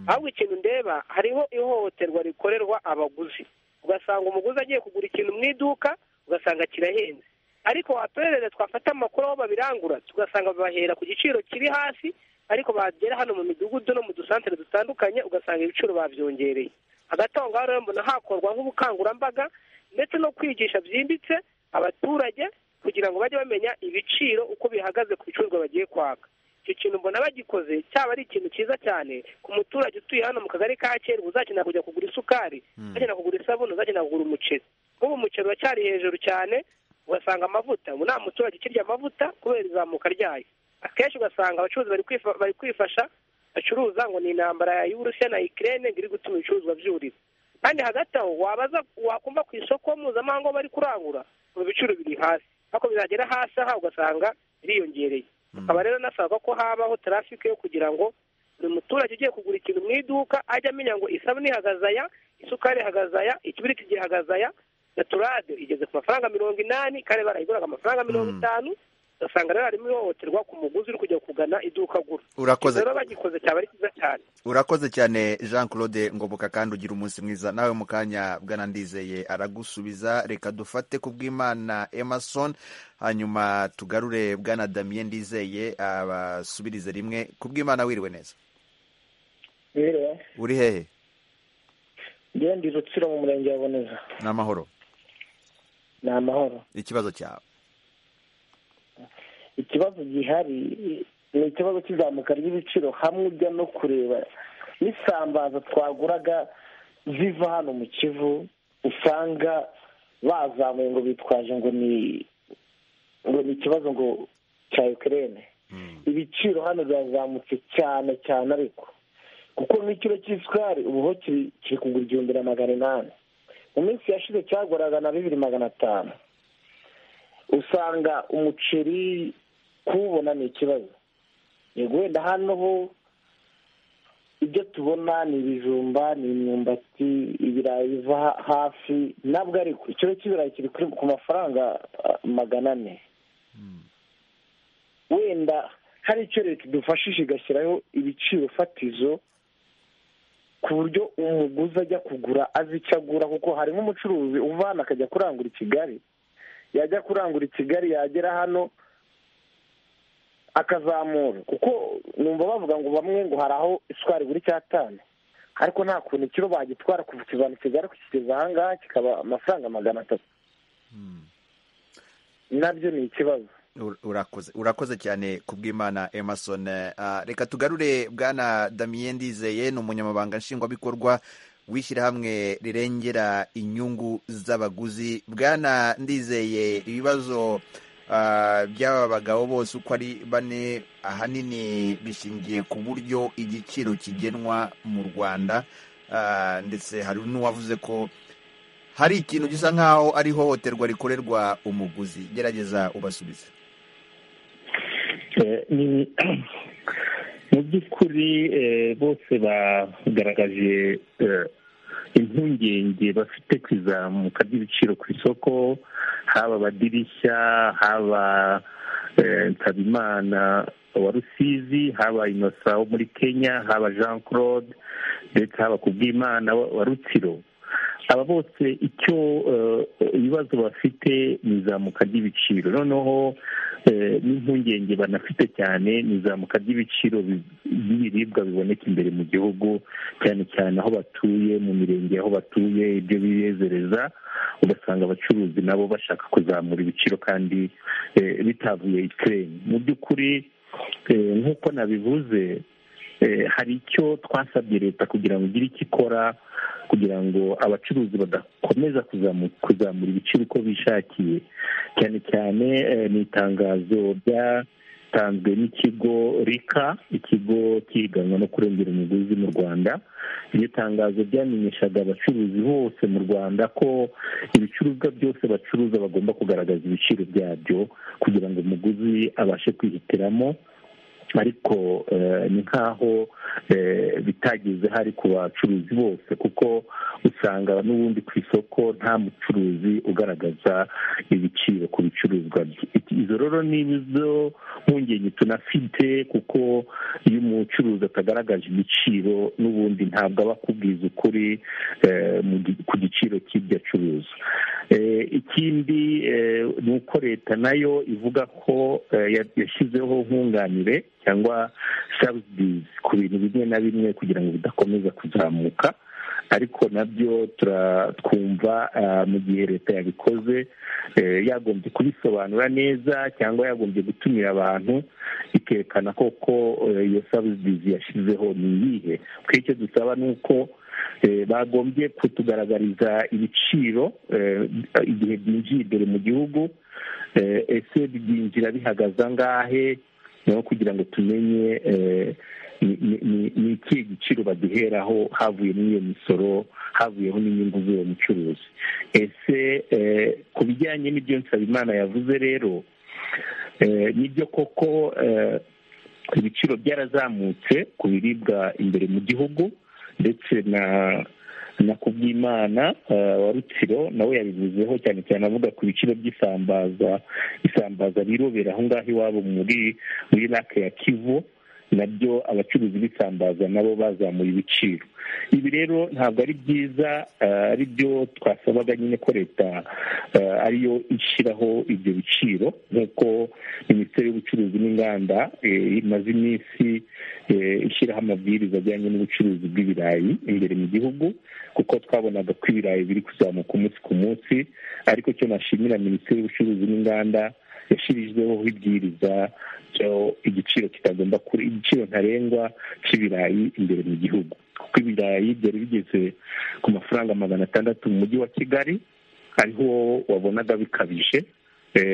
ahubwo ikintu ndeba hariho ihohoterwa rikorerwa abaguzi ugasanga umuguzi agiye kugura ikintu mu iduka ugasanga kirahenze ariko watorerere twafata amakuru aho babirangura tugasanga babahera ku giciro kiri hasi ariko bagera hano mu midugudu no mu dusantere dutandukanye ugasanga ibiciro babyongereye hagati aho ngaho rero mbona hakorwa nk'ubukangurambaga ndetse no kwigisha byimbitse abaturage kugira ngo bajye bamenya ibiciro uko bihagaze ku bicuruzwa bagiye kwaka icyo kintu mbona bagikoze cyaba ari ikintu cyiza cyane ku muturage utuye hano mu kagari ka kera uzakenera kujya kugura isukari uzakenera kugura isabune uzakenera kugura umuceri nk'ubu umuceri uracyari hejuru cyane ugasanga amavuta ubu nta muturage ukirya amavuta kubera izamuka ryayo akenshi ugasanga abacuruzi bari kwifasha bacuruza ngo ni intambara y'uburusiya na ikirere ngo iri gutuma ibicuruzwa byurira kandi hagati aho wabaza wakumva ku isoko mpuzamahanga bari kurangura mu biciro biri hasi ariko bizagera hasi aha ugasanga biriyongereye akaba rero nasabwa ko habaho tarafike yo kugira ngo buri muturage ugiye kugura ikintu mu iduka ajye amenya ngo isabune ihagaze aya isukari ihagaze aya ikibiriti gihagaze aya gaturade igeze ku mafaranga mirongo inani kare barayiguraga amafaranga mirongo itanu ugasanga rero harimo ihohoterwa ku muguzi uri kujya kugana iduka agura urakoze rero bagikoze cyaba ari cyiza cyane urakoze cyane jean claude ngoboka kandi ugira umunsi mwiza nawe mu kanya bwana ndizeye aragusubiza reka dufate ku bw'imana emerson hanyuma tugarure bwana damien ndizeye abasubirize rimwe ku bw'imana wiriwe neza uri hehe ngende rutsiro mu murenge wa boneza ni amahoro ni amahoro ikibazo cyawe ikibazo gihari ni ikibazo cy'izamuka ry'ibiciro hamwe ujya no kureba n'isambaza twaguraga ziva hano mu kivu usanga bazamuye ngo bitwaje ngo ni ngo ni ikibazo ngo cya ukirere ibiciro hano birazamutse cyane cyane ariko kuko n'ikiro cy'isukari ubu ho kiri kugura igihumbi na magana inani mu minsi yashize cyaguraga na bibiri magana atanu usanga umuceri kuwubona ni ikibazo yego wenda hano ho ibyo tubona ni ibijumba ni imyumbati ibirayi biva hafi ntabwo ariko ikiro cy'ibirayi kiri ku mafaranga magana ane wenda hari icyo leta idufashije igashyiraho ibiciro fatizo ku buryo umuguzi ajya kugura azi icyo agura kuko harimo umucuruzi uva hano akajya kurangura i kigali yajya kurangura i kigali yagera hano akazamura kuko numva bavuga ngo bamwe ngo hari aho isukari buri cyatanu ariko nta kuntu ikiro bagitwara kuva ikivana i kigali kukigeza ahangaha kikaba amafaranga magana atatu nabyo ni ikibazo urakoze urakoze cyane ku bw'imana emerson reka tugarure bwana damien ndizeye ni umunyamabanga nshingwabikorwa w'ishyirahamwe rirengera inyungu z'abaguzi bwana ndizeye ibibazo by'aba bagabo bose uko ari bane ahanini bishingiye ku buryo igiciro kigenwa mu rwanda ndetse hari n'uwavuze ko hari ikintu gisa nk'aho ari ihohoterwa rikorerwa umuguzi gerageza ubasubize mu by'ukuri bose bagaragaje impungenge bafite ku izamuka ry'ibiciro ku isoko haba abadirishya haba nsabimana wa rusizi haba inosa wo muri kenya haba jean claude ndetse haba ku bw'imana wa rutsiro aba bose icyo ibibazo bafite ni izamuka ry'ibiciro noneho n'impungenge banafite cyane ni izamuka ry'ibiciro by'ibiribwa biboneka imbere mu gihugu cyane cyane aho batuye mu mirenge aho batuye ibyo bibezereza ugasanga abacuruzi nabo bashaka kuzamura ibiciro kandi bitavuye ikirere mu by'ukuri nk'uko nabivuze hari icyo twasabye leta kugira ngo igire icyo ikora kugira ngo abacuruzi badakomeza kuzamura ibiciro uko bishakiye cyane cyane ni itangazo ryatanzwe n'ikigo rika ikigo cyiganwa no kurengera umuguzi mu rwanda iryo tangazo ryamenyeshaga abacuruzi bose mu rwanda ko ibicuruzwa byose bacuruza bagomba kugaragaza ibiciro byabyo kugira ngo umuguzi abashe kwihitiramo ariko ni nk'aho bitageze hari ku bacuruzi bose kuko usanga n'ubundi ku isoko nta mucuruzi ugaragaza ibiciro ku bicuruzwa bye izo rero ni izo mpungenge tunafite kuko iyo umucuruzi atagaragaje ibiciro n'ubundi ntabwo aba akubwiza ukuri ku giciro cy'ibyo acuruza ikindi ni uko leta nayo ivuga ko yashyizeho nkunganire cyangwa sabudizi ku bintu bimwe na bimwe kugira ngo bidakomeza kuzamuka ariko nabyo twumva mu gihe leta yabikoze yagombye kubisobanura neza cyangwa yagombye gutumira abantu ikerekana koko iyo sabudizi yashyizeho ni iyihe kuko icyo dusaba ni uko bagombye kutugaragariza ibiciro igihe byinjiye imbere mu gihugu ese byinjira bihagaze angahe naho kugira ngo tumenye ni ikihe giciro baduheraho havuye muri iyo misoro havuyeho n'inyungu z'uwo mucuruzi ese ku bijyanye n'ibyo nsabimana yavuze rero nibyo koko ibiciro byarazamutse ku biribwa imbere mu gihugu ndetse na na kubwimana wa rutsiro nawe yabivuzeho cyane cyane avuga ku biciro by'isambaza isambaza birobera aho ngaho iwabo muri muri lake ya kivu nabyo abacuruzi b'isambaza nabo bazamuye ibiciro ibi rero ntabwo ari byiza ari byo twasabaga nyine ko leta ariyo ishyiraho ibyo biciro nk'uko minisiteri y'ubucuruzi n'inganda imaze iminsi ishyiraho amabwiriza ajyanye n'ubucuruzi bw'ibirayi imbere mu gihugu kuko twabonaga ko ibirayi biri kuzamuka umunsi ku munsi ariko cyo nashimira minisiteri y'ubucuruzi n'inganda yashyirizweho ibwiriza igiciro kitagomba kure igiciro ntarengwa cy'ibirayi imbere mu gihugu kuko ibirayi byari bigeze ku mafaranga magana atandatu mu mujyi wa kigali ariho wabonaga bikabije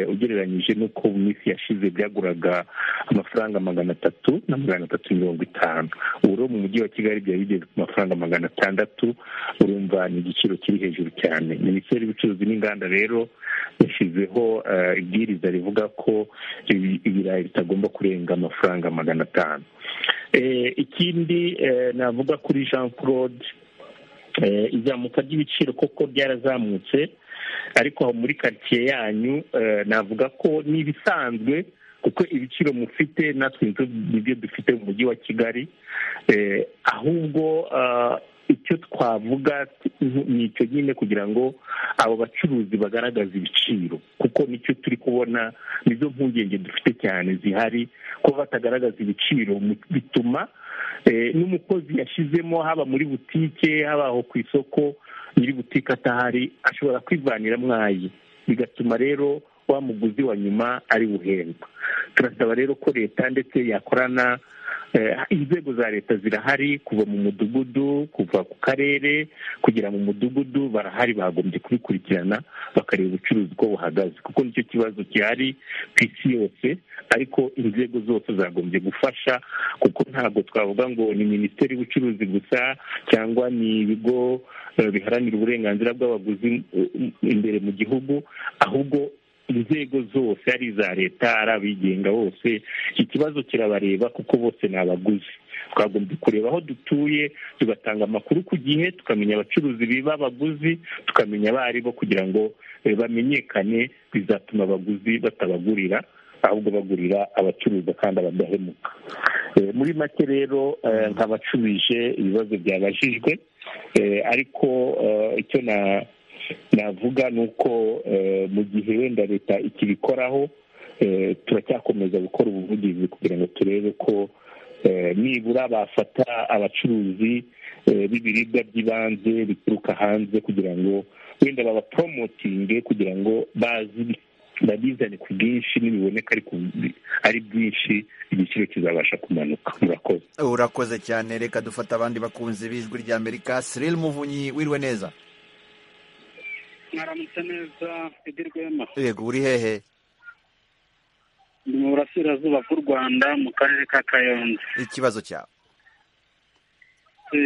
ugereranyije n'uko mu minsi yashize byaguraga amafaranga magana atatu na magana atatu mirongo itanu ubu rero mu mujyi wa kigali byari bigeze ku mafaranga magana atandatu urumva ni igiciro kiri hejuru cyane minisiteri y'ubucuruzi n'inganda rero yashyizeho ibwiriza rivuga ko ibirayi bitagomba kurenga amafaranga magana atanu ikindi navuga kuri jean claude izamuka ry'ibiciro koko ryarazamutse ariko muri karitsiye yanyu navuga ko ni ibisanzwe kuko ibiciro mufite natwe nibyo dufite mu mujyi wa kigali ahubwo icyo twavuga ni icyo nyine kugira ngo abo bacuruzi bagaragaze ibiciro kuko nicyo turi kubona nizo mpungenge dufite cyane zihari ko batagaragaza ibiciro bituma n'umukozi yashyizemo haba muri butike haba aho ku isoko nyiri butike atahari ashobora kwivanira mwayi bigatuma rero wa muguzi wa nyuma ari buhendwa turasaba rero ko leta ndetse yakorana inzego za leta zirahari kuva mu mudugudu kuva ku karere kugera mu mudugudu barahari bagombye kubikurikirana bakareba ubucuruzi uko buhagaze kuko nicyo kibazo gihari ku isi yose ariko inzego zose zagombye gufasha kuko ntabwo twavuga ngo ni minisiteri y'ubucuruzi gusa cyangwa ni ibigo biharanira uburenganzira bw'abaguzi imbere mu gihugu ahubwo inzego zose ari iza leta ari abigenga bose iki kibazo kirabareba kuko bose ni abaguzi twagombye kureba aho dutuye tugatanga amakuru ku gihe tukamenya abacuruzi biba abaguzi tukamenya abo ari bo kugira ngo bamenyekane bizatuma abaguzi batabagurira ahubwo bagurira abacuruza kandi abadahemuka muri make rero nkabacubije ibibazo byabajijwe ariko icyo navuga ni uko mu gihe wenda leta ikibikoraho turacyakomeza gukora ubuvugizi kugira ngo turebe ko nibura bafata abacuruzi b'ibiribwa by'ibanze bituruka hanze kugira ngo wenda babaporomotinge kugira ngo bazi babizane ku bwinshi nibiboneka ari byinshi igiciro kizabasha kumanuka murakoze urakoze cyane reka dufata abandi bakunzi b'ijwi rya amerika siril muvunyi wirwe neza mwaramutse neza idirwema yego uri hehe ni mu burasirazuba bw'u rwanda mu karere ka kayonza ikibazo cyawe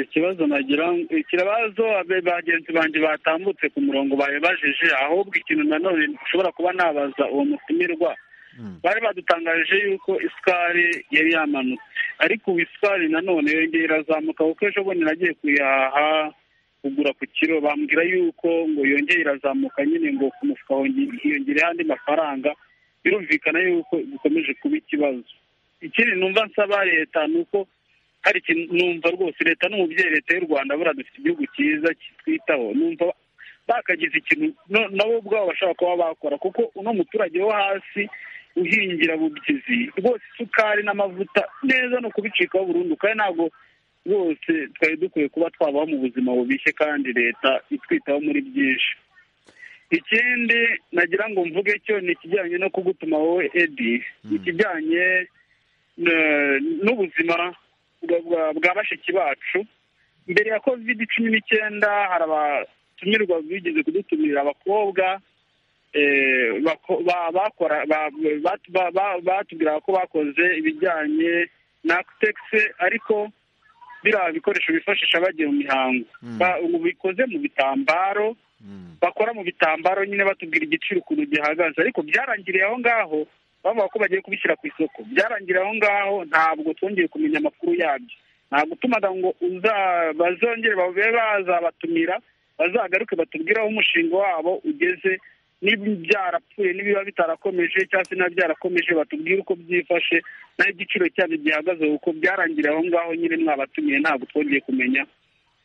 ikibazo nagira ikibazo bagenzi banjye batambutse ku murongo bayibajije ahubwo ikintu nanone ushobora kuba nabaza uwo mutumirwa bari badutangarije yuko isukari yari yamanutse ariko ubu isukari nanone yongeye irazamuka kuko ejo bundi nagiye kuyaha kugura ku kiro bambwira yuko ngo yongeye irazamuka nyine ngo ku mufuka hiyongereho andi mafaranga birumvikana yuko bikomeje kuba ikibazo ikindi numva nsaba leta ni uko hari ikintu numva rwose leta n'umubyeyi leta y'u rwanda buriya dufite igihugu cyiza kitwitaho numva bakagize ikintu nabo ubwabo bashobora kuba bakora kuko uno muturage wo hasi uhingira bubyizi rwose isukari n'amavuta neza ni ukubicikaho burundu kandi ntabwo rwose twari dukwiye kuba twabaho mu buzima bubishye kandi leta itwitaho muri byinshi ikindi nagira ngo mvuge cyo ni ikijyanye no kugutuma wowe edi ikijyanye n'ubuzima bwa bashiki bacu mbere ya kovide cumi n'icyenda hari abatumirwa bigeze kudutumira abakobwa batubwiraga ko bakoze ibijyanye na akitekisi ariko biriya bikoresho bifashisha bagiye mu mihango bikoze mu bitambaro bakora mu bitambaro nyine batubwira igiciro ukuntu gihagaze ariko byarangiriye aho ngaho bavuga ko bagiye kubishyira ku isoko byarangira aho ngaho ntabwo twongeye kumenya amakuru yabyo nta gutumaga ngo bazongere babe bazabatumira bazagaruke batubwire aho umushinga wabo ugeze niba byarapfuye niba bitarakomeje cyangwa se niba byarakomeje batubwire uko byifashe naho igiciro cyabyo gihagaze kuko byarangira aho ngaho nyine mwabatumiye ntabwo twongeye kumenya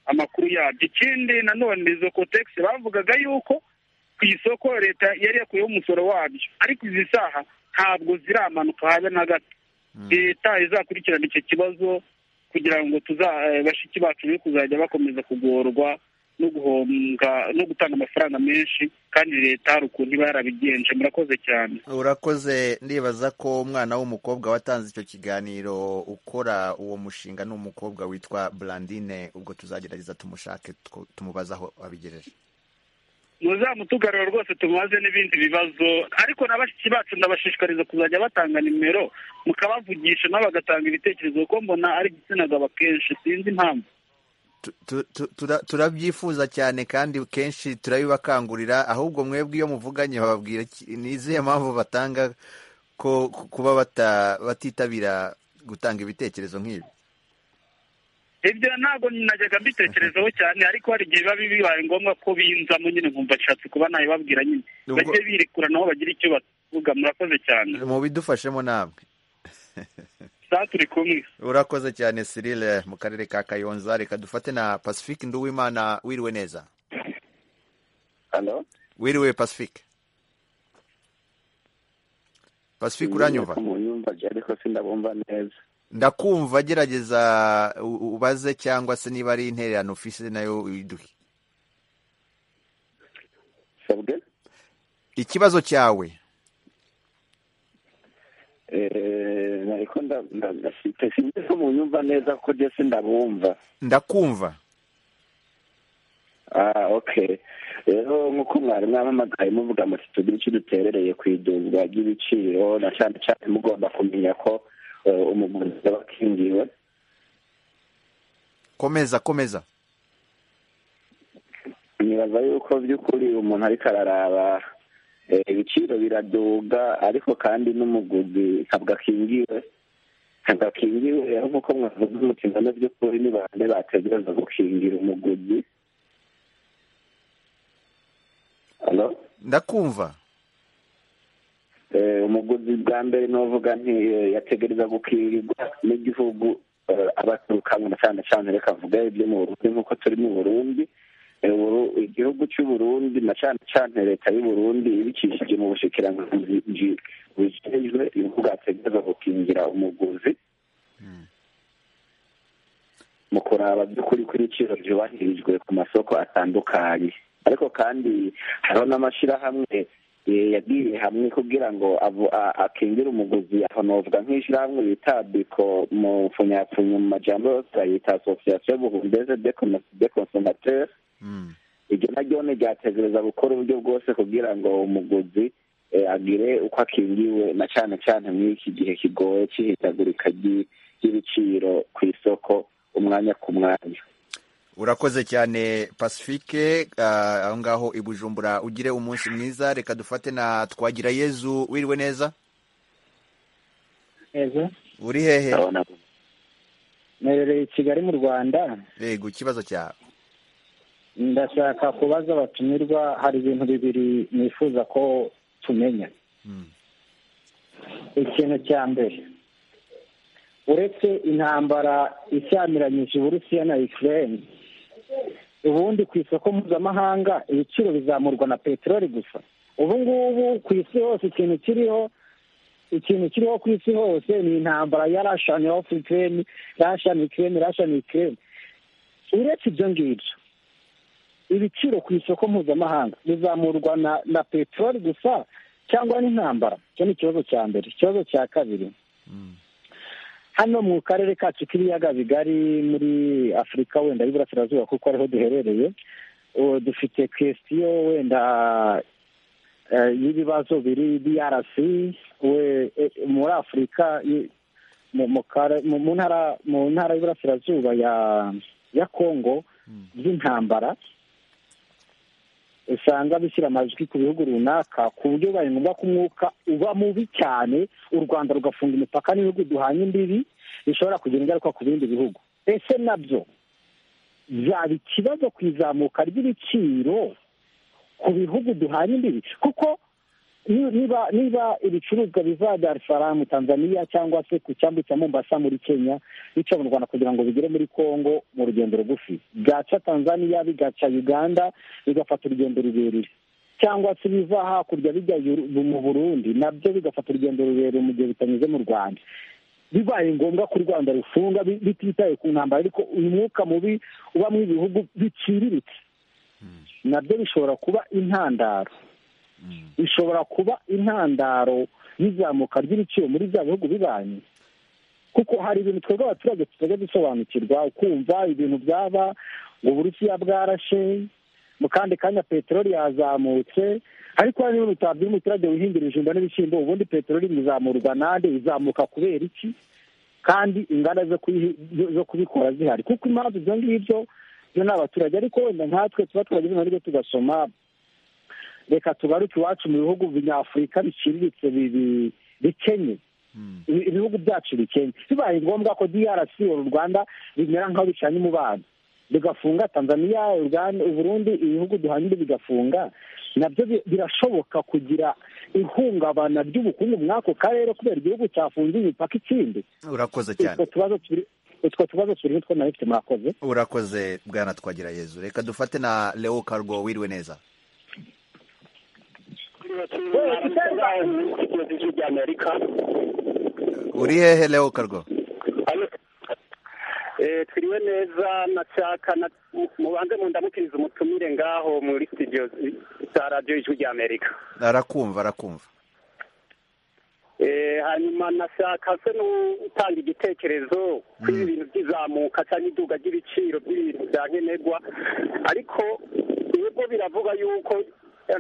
amakuru yabyo ikindi nanone izo kotegisi bavugaga yuko ku isoko leta yari yakuyeho umusoro wabyo ariko izi saha ntabwo ziramanuka habe na gato leta izakurikirana icyo kibazo kugira ngo bashiki bacu be kuzajya bakomeza kugorwa no guhomba no gutanga amafaranga menshi kandi leta hari ukuntu iba yarabigenje murakoze cyane urakoze ndibaza ko umwana w'umukobwa watanze icyo kiganiro ukora uwo mushinga ni umukobwa witwa Blandine ubwo tuzagerageza tumushake tumubaze aho abigejeje muzamutugarura rwose tumubaze n'ibindi bibazo ariko na bashiki bacu ndabashishikariza kuzajya batanga nimero mukabavugisha nabo bagatanga ibitekerezo kuko mbona ari igitsina gabo akenshi sinzi impamvu turabyifuza cyane kandi kenshi turabibakangurira ahubwo mwebwe iyo muvuganye bababwira n'izihe mpamvu batanga ko kuba batitabira gutanga ibitekerezo nk'ibi ibyo ntabwo najyaga mbitekerezaho cyane ariko hari igihe biba bibaye ngombwa ko binzamo nyine nkumva nshatse kuba nabibabwira nyine bajye birekura nabo bagira icyo bavuga murakoze cyane mubidufashemo namwe turi kumwe urakoze cyane sirile mu karere ka kayonza reka dufate na pacifique nduwimana wiriwe neza wiriwe pacifique pacifique uranyumva neza ndakumva gerageza ubaze cyangwa se niba ari intererano ufise nayo uyiduhe ikibazo cyawe ko munyumva neza ko ndetse ndabumva ndakumva rero nk'uko mwari mwamamagaye muvuga muti tugire icyo duterereye ku iduzwa ry'ibiciro na cyane cyane mugomba kumenya ko umuguzi aba akingiwe komeza komeza nibaza yuko by'ukuri umuntu ariko araraba ibiciro biraduga ariko kandi n'umuguzi ntabwo akingiwe ntabwo akingiwe aho nk'uko mwavuga umutima no by'ukuri ni bande bategereza gukingira umuguzi ndakumva umuguzi bwa mbere n'uvuga ntiyategereza gukingirwa n'igihugu abaturuka mu cyane cyane reka mvuga ibyo mu burundi nk'uko turi mu burundi igihugu cy'u burundi na cyane cyane leta y'u burundi ibikishije mu bushikiranganji bujejwe ibihugu ategereza gukingira umuguzi mu kuraba by'ukuri ko ibiciro byubahirijwe ku masoko atandukanye ariko kandi hariho n'amashyirahamwe yagiye hamwe kugira ngo akingire umuguzi aho novuga nk'ishyirahamwe bita biko mu mfunyapfunya mu majambo yose yita asosiyasiyo buhundeze de konsomateri iryo naryo ni ryategereza gukora uburyo bwose kugira ngo umuguzi agire uko akingiwe na cyane cyane mw'iki gihe kigoye cy'ihindagurika ry'ibiciro ku isoko umwanya ku mwanya urakoze cyane pacifique aho ngaho i bujumbura ugire umunsi mwiza reka dufate na twagira yezu wiriwe neza uri hehe nerereye i kigali mu rwanda yego ikibazo cyawe ndashaka kubaza abatumirwa hari ibintu bibiri nifuza ko tumenya ikintu cya mbere uretse intambara ishyamiranyije uburusiya na ikirere ubundi ku isoko mpuzamahanga ibiciro bizamurwa na peteroli gusa ubu ngubu ku isi hose ikintu kiriho ikintu kiriho ku isi hose ni intambara ya rashani ofu ikirere rashani ikirere rashani ikirere uretse ibyo ngibyo ibiciro ku isoko mpuzamahanga bizamurwa na peteroli gusa cyangwa n'intambara icyo ni ikibazo cya mbere ikibazo cya kabiri hano mu karere kacu k'ibiyaga bigari muri afurika wenda y'iburasirazuba kuko ariho duherereye dufite kwesitiyo wenda y'ibibazo biri brc muri afurika mu ntara y'iburasirazuba ya kongo by'intambara usanga bishyira amajwi ku bihugu runaka ku buryo bibaye ngombwa ko umwuka uba mubi cyane u rwanda rugafunga imipaka n'ibihugu duhanye imbibi bishobora kugira ingaruka ku bindi bihugu ese nabyo byaba ikibazo ku izamuka ry'ibiciro ku bihugu duhanye imbibi kuko niba niba ibicuruzwa biva Dar es Salaam tanzania cyangwa se ku cyambu cya mombasa muri kenya bica mu rwanda kugira ngo bigere muri congo mu rugendo rugufi byaca tanzania bigaca uganda bigafata urugendo rurerure cyangwa se biva hakurya bijya mu burundi nabyo bigafata urugendo rurerure mu gihe bitanyuze mu rwanda bibaye ngombwa ko u rwanda rufunga bititaye ku ntambara ariko uyu mwuka mubi uba mu bihugu biciriritse nabyo bishobora kuba intandaro bishobora kuba intandaro y'izamuka ry'ibiciro muri bya bihugu bibanyi kuko hari ibintu twebwe abaturage tutajya dusobanukirwa ukumva ibintu byaba ngo uburusiya bwarashe mu kandi kanya peteroli yazamutse ariko hari n'ibintu utabwira umuturage wihingira ibijumba n'ibishyimbo ubundi peteroli izamurwa nande izamuka kubera iki kandi inganda zo kubikora zihari kuko impamvu ibyo ngibyo byo ni abaturage ariko wenda nkatwe tuba twagize ibintu tugasoma reka tugaruke iwacu mu bihugu binyafurika biciriritse bikenye ibihugu byacu bikenye bibaye ngombwa ko drc uru rwanda bimera nk'aho bicanye umubano bigafunga tanzania uburundi ibihugu duhanye bigafunga nabyo birashoboka kugira ihungabana ry'ubukungu muri ako karere kubera igihugu cyafunze imipaka ikindi urakoze cyane utwo tubazo turiho two nawe ufite mwakoze urakoze bwana twagira yezu reka dufate na leo karwo wiriwe neza uri hehe leo karwo twiriwe neza nashaka mubanze mundamukiriza umutumire ngaho muri studio za radiyo y'ijwi ry'amerika arakumva arakumva hanyuma nashaka se n'utanga igitekerezo kuri ibi bintu by'izamuka cyangwa iduga ry'ibiciro by'ibintu bya nkenerwa ariko nibwo biravuga yuko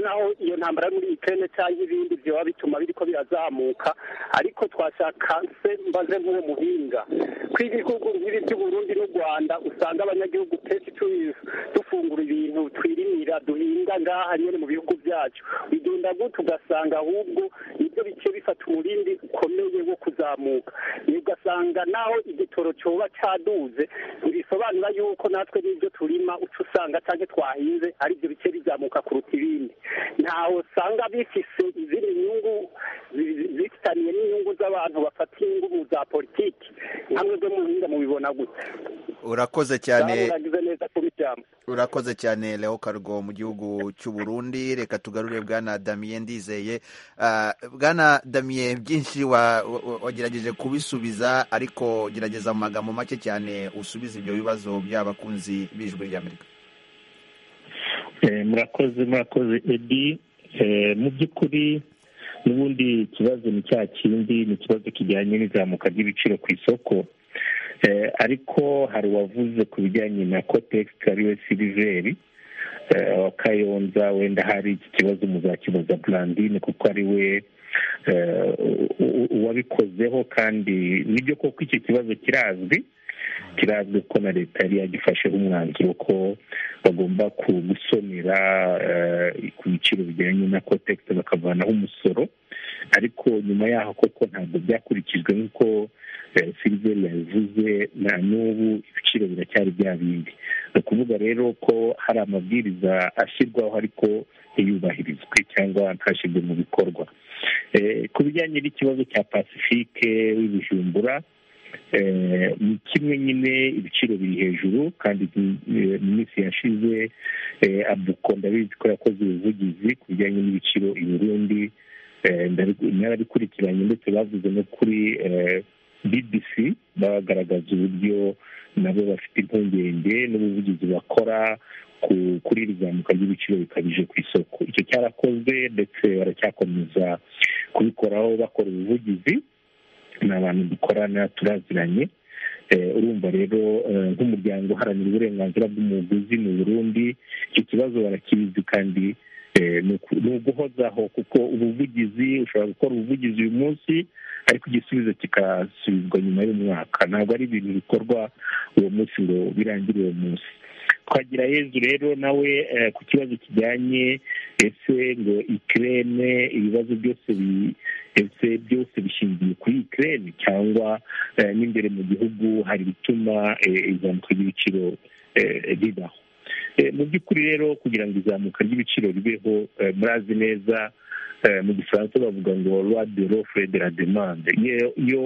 naho iyo ntambara muri ikirere cyangwa ibindi byoba bituma biriko birazamuka ariko twashaka se mbaze nk'uwo muhinga ko ibihugu nk'ibi by'uburundi n'u rwanda usanga abanyagihugu kenshi dufungura ibintu twirinira duhinga ngaha nyine mu bihugu byacu bigenda gutya ugasanga ahubwo nibyo bice bifata umurindi ukomeye wo kuzamuka ugasanga naho igitoro cyoba cyaduze ntibisobanura yuko natwe n'ibyo turima uca usanga cyangwa twahinze aribyo bice bizamuka kuruta ibindi ntawe usanga bifise izindi nyungu zifitaniye n'inyungu z'aba abantu bafata ingubu za politiki hamwe byo muhinga mubibona gute urakoze cyane muragize neza kubijyamo urakoze cyane leo karugo mu gihugu cy'u Burundi reka tugarure bwana damiye ndizeye Ah, bwana damiye byinshi wa- wa- wagerageje kubisubiza ariko gerageza mu magambo make cyane usubize ibyo bibazo by'abakunzi b'ijwi ry'amerika Eh, murakoze murakoze edi Eh, mu by'ukuri n'ubundi ikibazo ni cya kindi ni ikibazo kijyanye n'izamuka ry'ibiciro ku isoko Eh, ariko hari uwavuze ku bijyanye na kotegisi ari we siliveri eh, wa kayonza wenda hari iki kibazo muzakibaza burandine kuko ari we eh, u- u- uwabikozeho kandi nibyo koko icyo kibazo kirazwi kirazwi ko na leta yari yagifasheho umwanzuro ko bagomba ku- gusonera eh, ku biciro bijyanye na kotegisi bakavanaho umusoro ariko nyuma yaho koko ntabwo byakurikijwe nk'uko eh, siliveri yabivuze na n'ubu ibiciro biracyari bya bindi ni ukuvuga rero ko hari amabwiriza ashyirwaho ariko ntiyubahirizwe cyangwa ntashyirwe mu bikorwa Eh, ku bijyanye n'ikibazo cya pasifike w'ibijumbura Eh, ni kimwe nyine ibiciro biri hejuru kandi eh, mu minsi yashize eh, abuko ndabizi ko yakoze ubuvugizi ku bijyanye n'ibiciro i burundi Eh, ndabi- narabikurikiranye ndetse bavuze no kuri eh, bbc bagaragaza uburyo nabo bafite impungenge n'ubuvugizi bakora ku- kuri iri zamuka ry'ibiciro bikabije ku isoko icyo cyarakozwe ndetse baracyakomeza kubikoraho bakora ubuvugizi ni abantu dukorana turaziranye Eh, urumva rero eh, nk'umuryango uharanira uburenganzira bw'umuguzi mu burundi icyo kibazo barakizi kandi eh, ni uku- ni uguhozaho kuko ubuvugizi ushobora gukora ubuvugizi uyu munsi ariko igisubizo kikasubizwa nyuma y'umwaka ntabwo ari ibintu bikorwa uwo munsi ngo birangire uwo munsi twagira yezu rero nawe eh, ku kibazo kijyanye ese ngo ikirere ibibazo byose bi- ese byose bishingiye kuri ikirere cyangwa eh, n'imbere mu gihugu hari ibituma eh, izamuka ry'ibiciro eh, ribaho Eh, mu by'ukuri rero kugira ngo izamuka ry'ibiciro ribeho eh, murazi neza eh, mu gifaransa bavuga ngo loi de l'offre et de la demande Iyo- iyo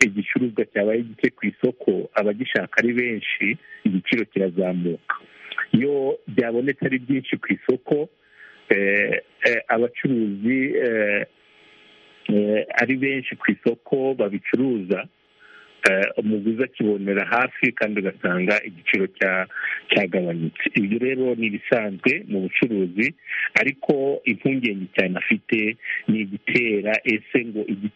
igicuruzwa cyabaye gike ku isoko abagishaka ari benshi igiciro kirazamuka iyo byabonetse ari byinshi ku isoko eh, eh, abacuruzi eh, eh, ari benshi ku isoko babicuruza eh, umuguzi akibonera hafi kandi ugasanga igiciro cya- cyagabanutse ibyo rero ni ibisanzwe mu bucuruzi ariko impungenge cyane afite ni igitera ese ngo igi-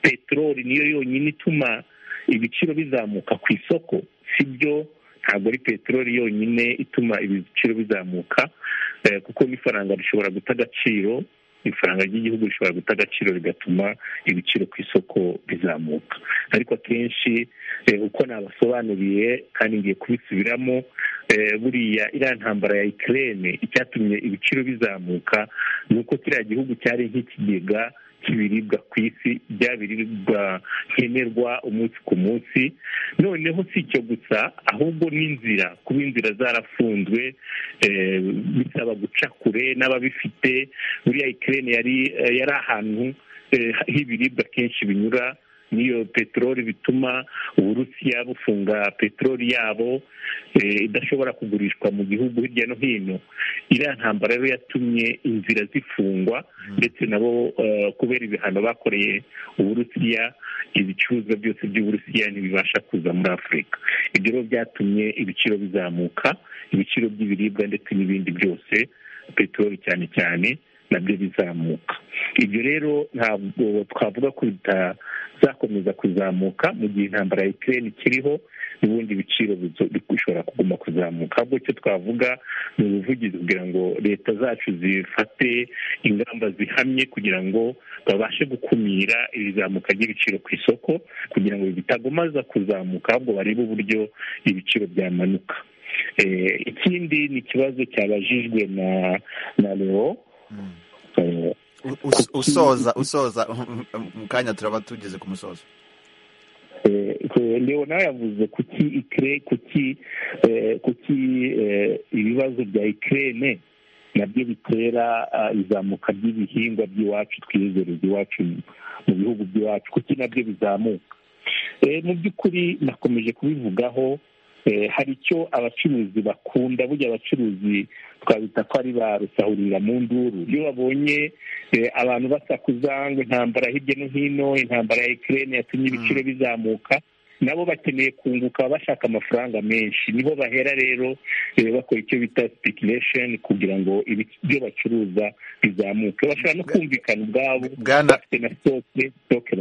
peteroli niyo yonyine ituma ibiciro bizamuka ku isoko sibyo ntabwo ari peteroli yonyine ituma ibiciro bizamuka eh, kuko n'ifaranga rishobora guta agaciro ifaranga ry'igihugu rishobora guta agaciro rigatuma ibiciro ku isoko bizamuka ariko akenshi eh, uko nabasobanuriye kandi ngiye kubisubiramo eh, buriya iriya ntambara ya ikirere icyatumye ibiciro bizamuka ni uko kiriya gihugu cyari nk'ikigega cy'ibiribwa ku isi bya biribwa nkenerwa umunsi ku munsi noneho si icyo gusa ahubwo n'inzira kuba inzira zarafunzwe eh, bisaba guca kure n'ababifite buriya ikirere yari eh, yari ahantu eh, h'ibiribwa kenshi binyura n'iyo peteroli bituma uburusiya bufunga peteroli yabo eh, idashobora kugurishwa mu gihugu hirya no hino iriya ntambara rero yatumye inzira zifungwa ndetse nabo eh, kubera ibihano bakoreye uburusiya ibicuruzwa byose by'uburusiya ntibibasha kuza muri afurika ibyo rero byatumye ibiciro bizamuka ibiciro by'ibiribwa ndetse n'ibindi byose peteroli cyane cyane nabyo bizamuka ibyo rero ntabwo twavuga ko bitazakomeza kuzamuka mu gihe intambara ya ikirere ikiriho n'ubundi ibiciro bizo- bishobora kuguma kuzamuka ahubwo icyo twavuga ni ubuvugizi kugira ngo leta zacu zifate ingamba zihamye kugira ngo babashe gukumira iri zamuka ry'ibiciro ku isoko kugira ngo bitagomaza kuzamuka ahubwo barebe uburyo ibiciro byamanuka Eh, ikindi ni ikibazo cyabajijwe na na leo Eh, Us- usoza usoza mu kanya turaba tugeze ku musozo Eh, eh, leo nawe yavuze kuki ikire kuki eh, kuki eh, ibibazo bya ikirere nabyo bitera izamuka ry'ibihingwa by'iwacu twiyezereza iwacu mu bihugu by'iwacu kuko nabyo bizamuka mu by'ukuri nakomeje kubivugaho hari icyo abacuruzi bakunda burya abacuruzi twabita ko ari ba rusahurira mu nduru iyo babonye abantu basakuza ngo intambara hirya no hino intambara ya ekirere yatumye ibiciro bizamuka nabo bakeneye kunguka bashaka amafaranga menshi niho bahera rero bakora icyo bita sipikiration kugira ngo ibyo bacuruza bizamuke bashobora no kumvikana ubwabo bafite na sitoke sitoke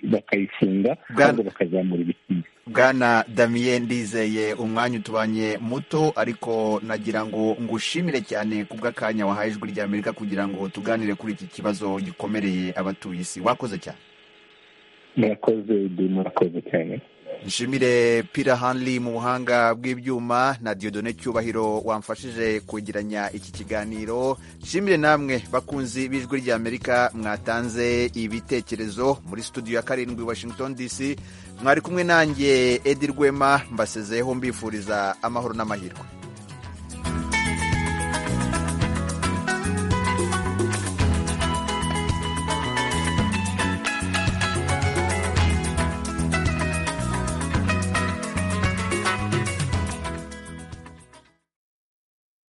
bakayifunga ahubwo bakazamura ibiciro bwana damien ndizeye umwanya utubanye muto ariko nagira ngo ngushimire cyane ku bw'akanya wahaye ijwi rya amerika kugira ngo tuganire kuri iki kibazo gikomereye abatuye isi wakoze cyane murakoze murakoze cyane nshimire pira hanli mu buhanga bw'ibyuma na diodone cyubahiro wamfashije kwegeranya iki kiganiro nshimire namwe bakunzi b'ijwi ry'amerika mwatanze ibitekerezo muri studio ya karindwi washington dc mwari kumwe nanjye edi rwema mbasezeho mbifuriza amahoro n'amahirwe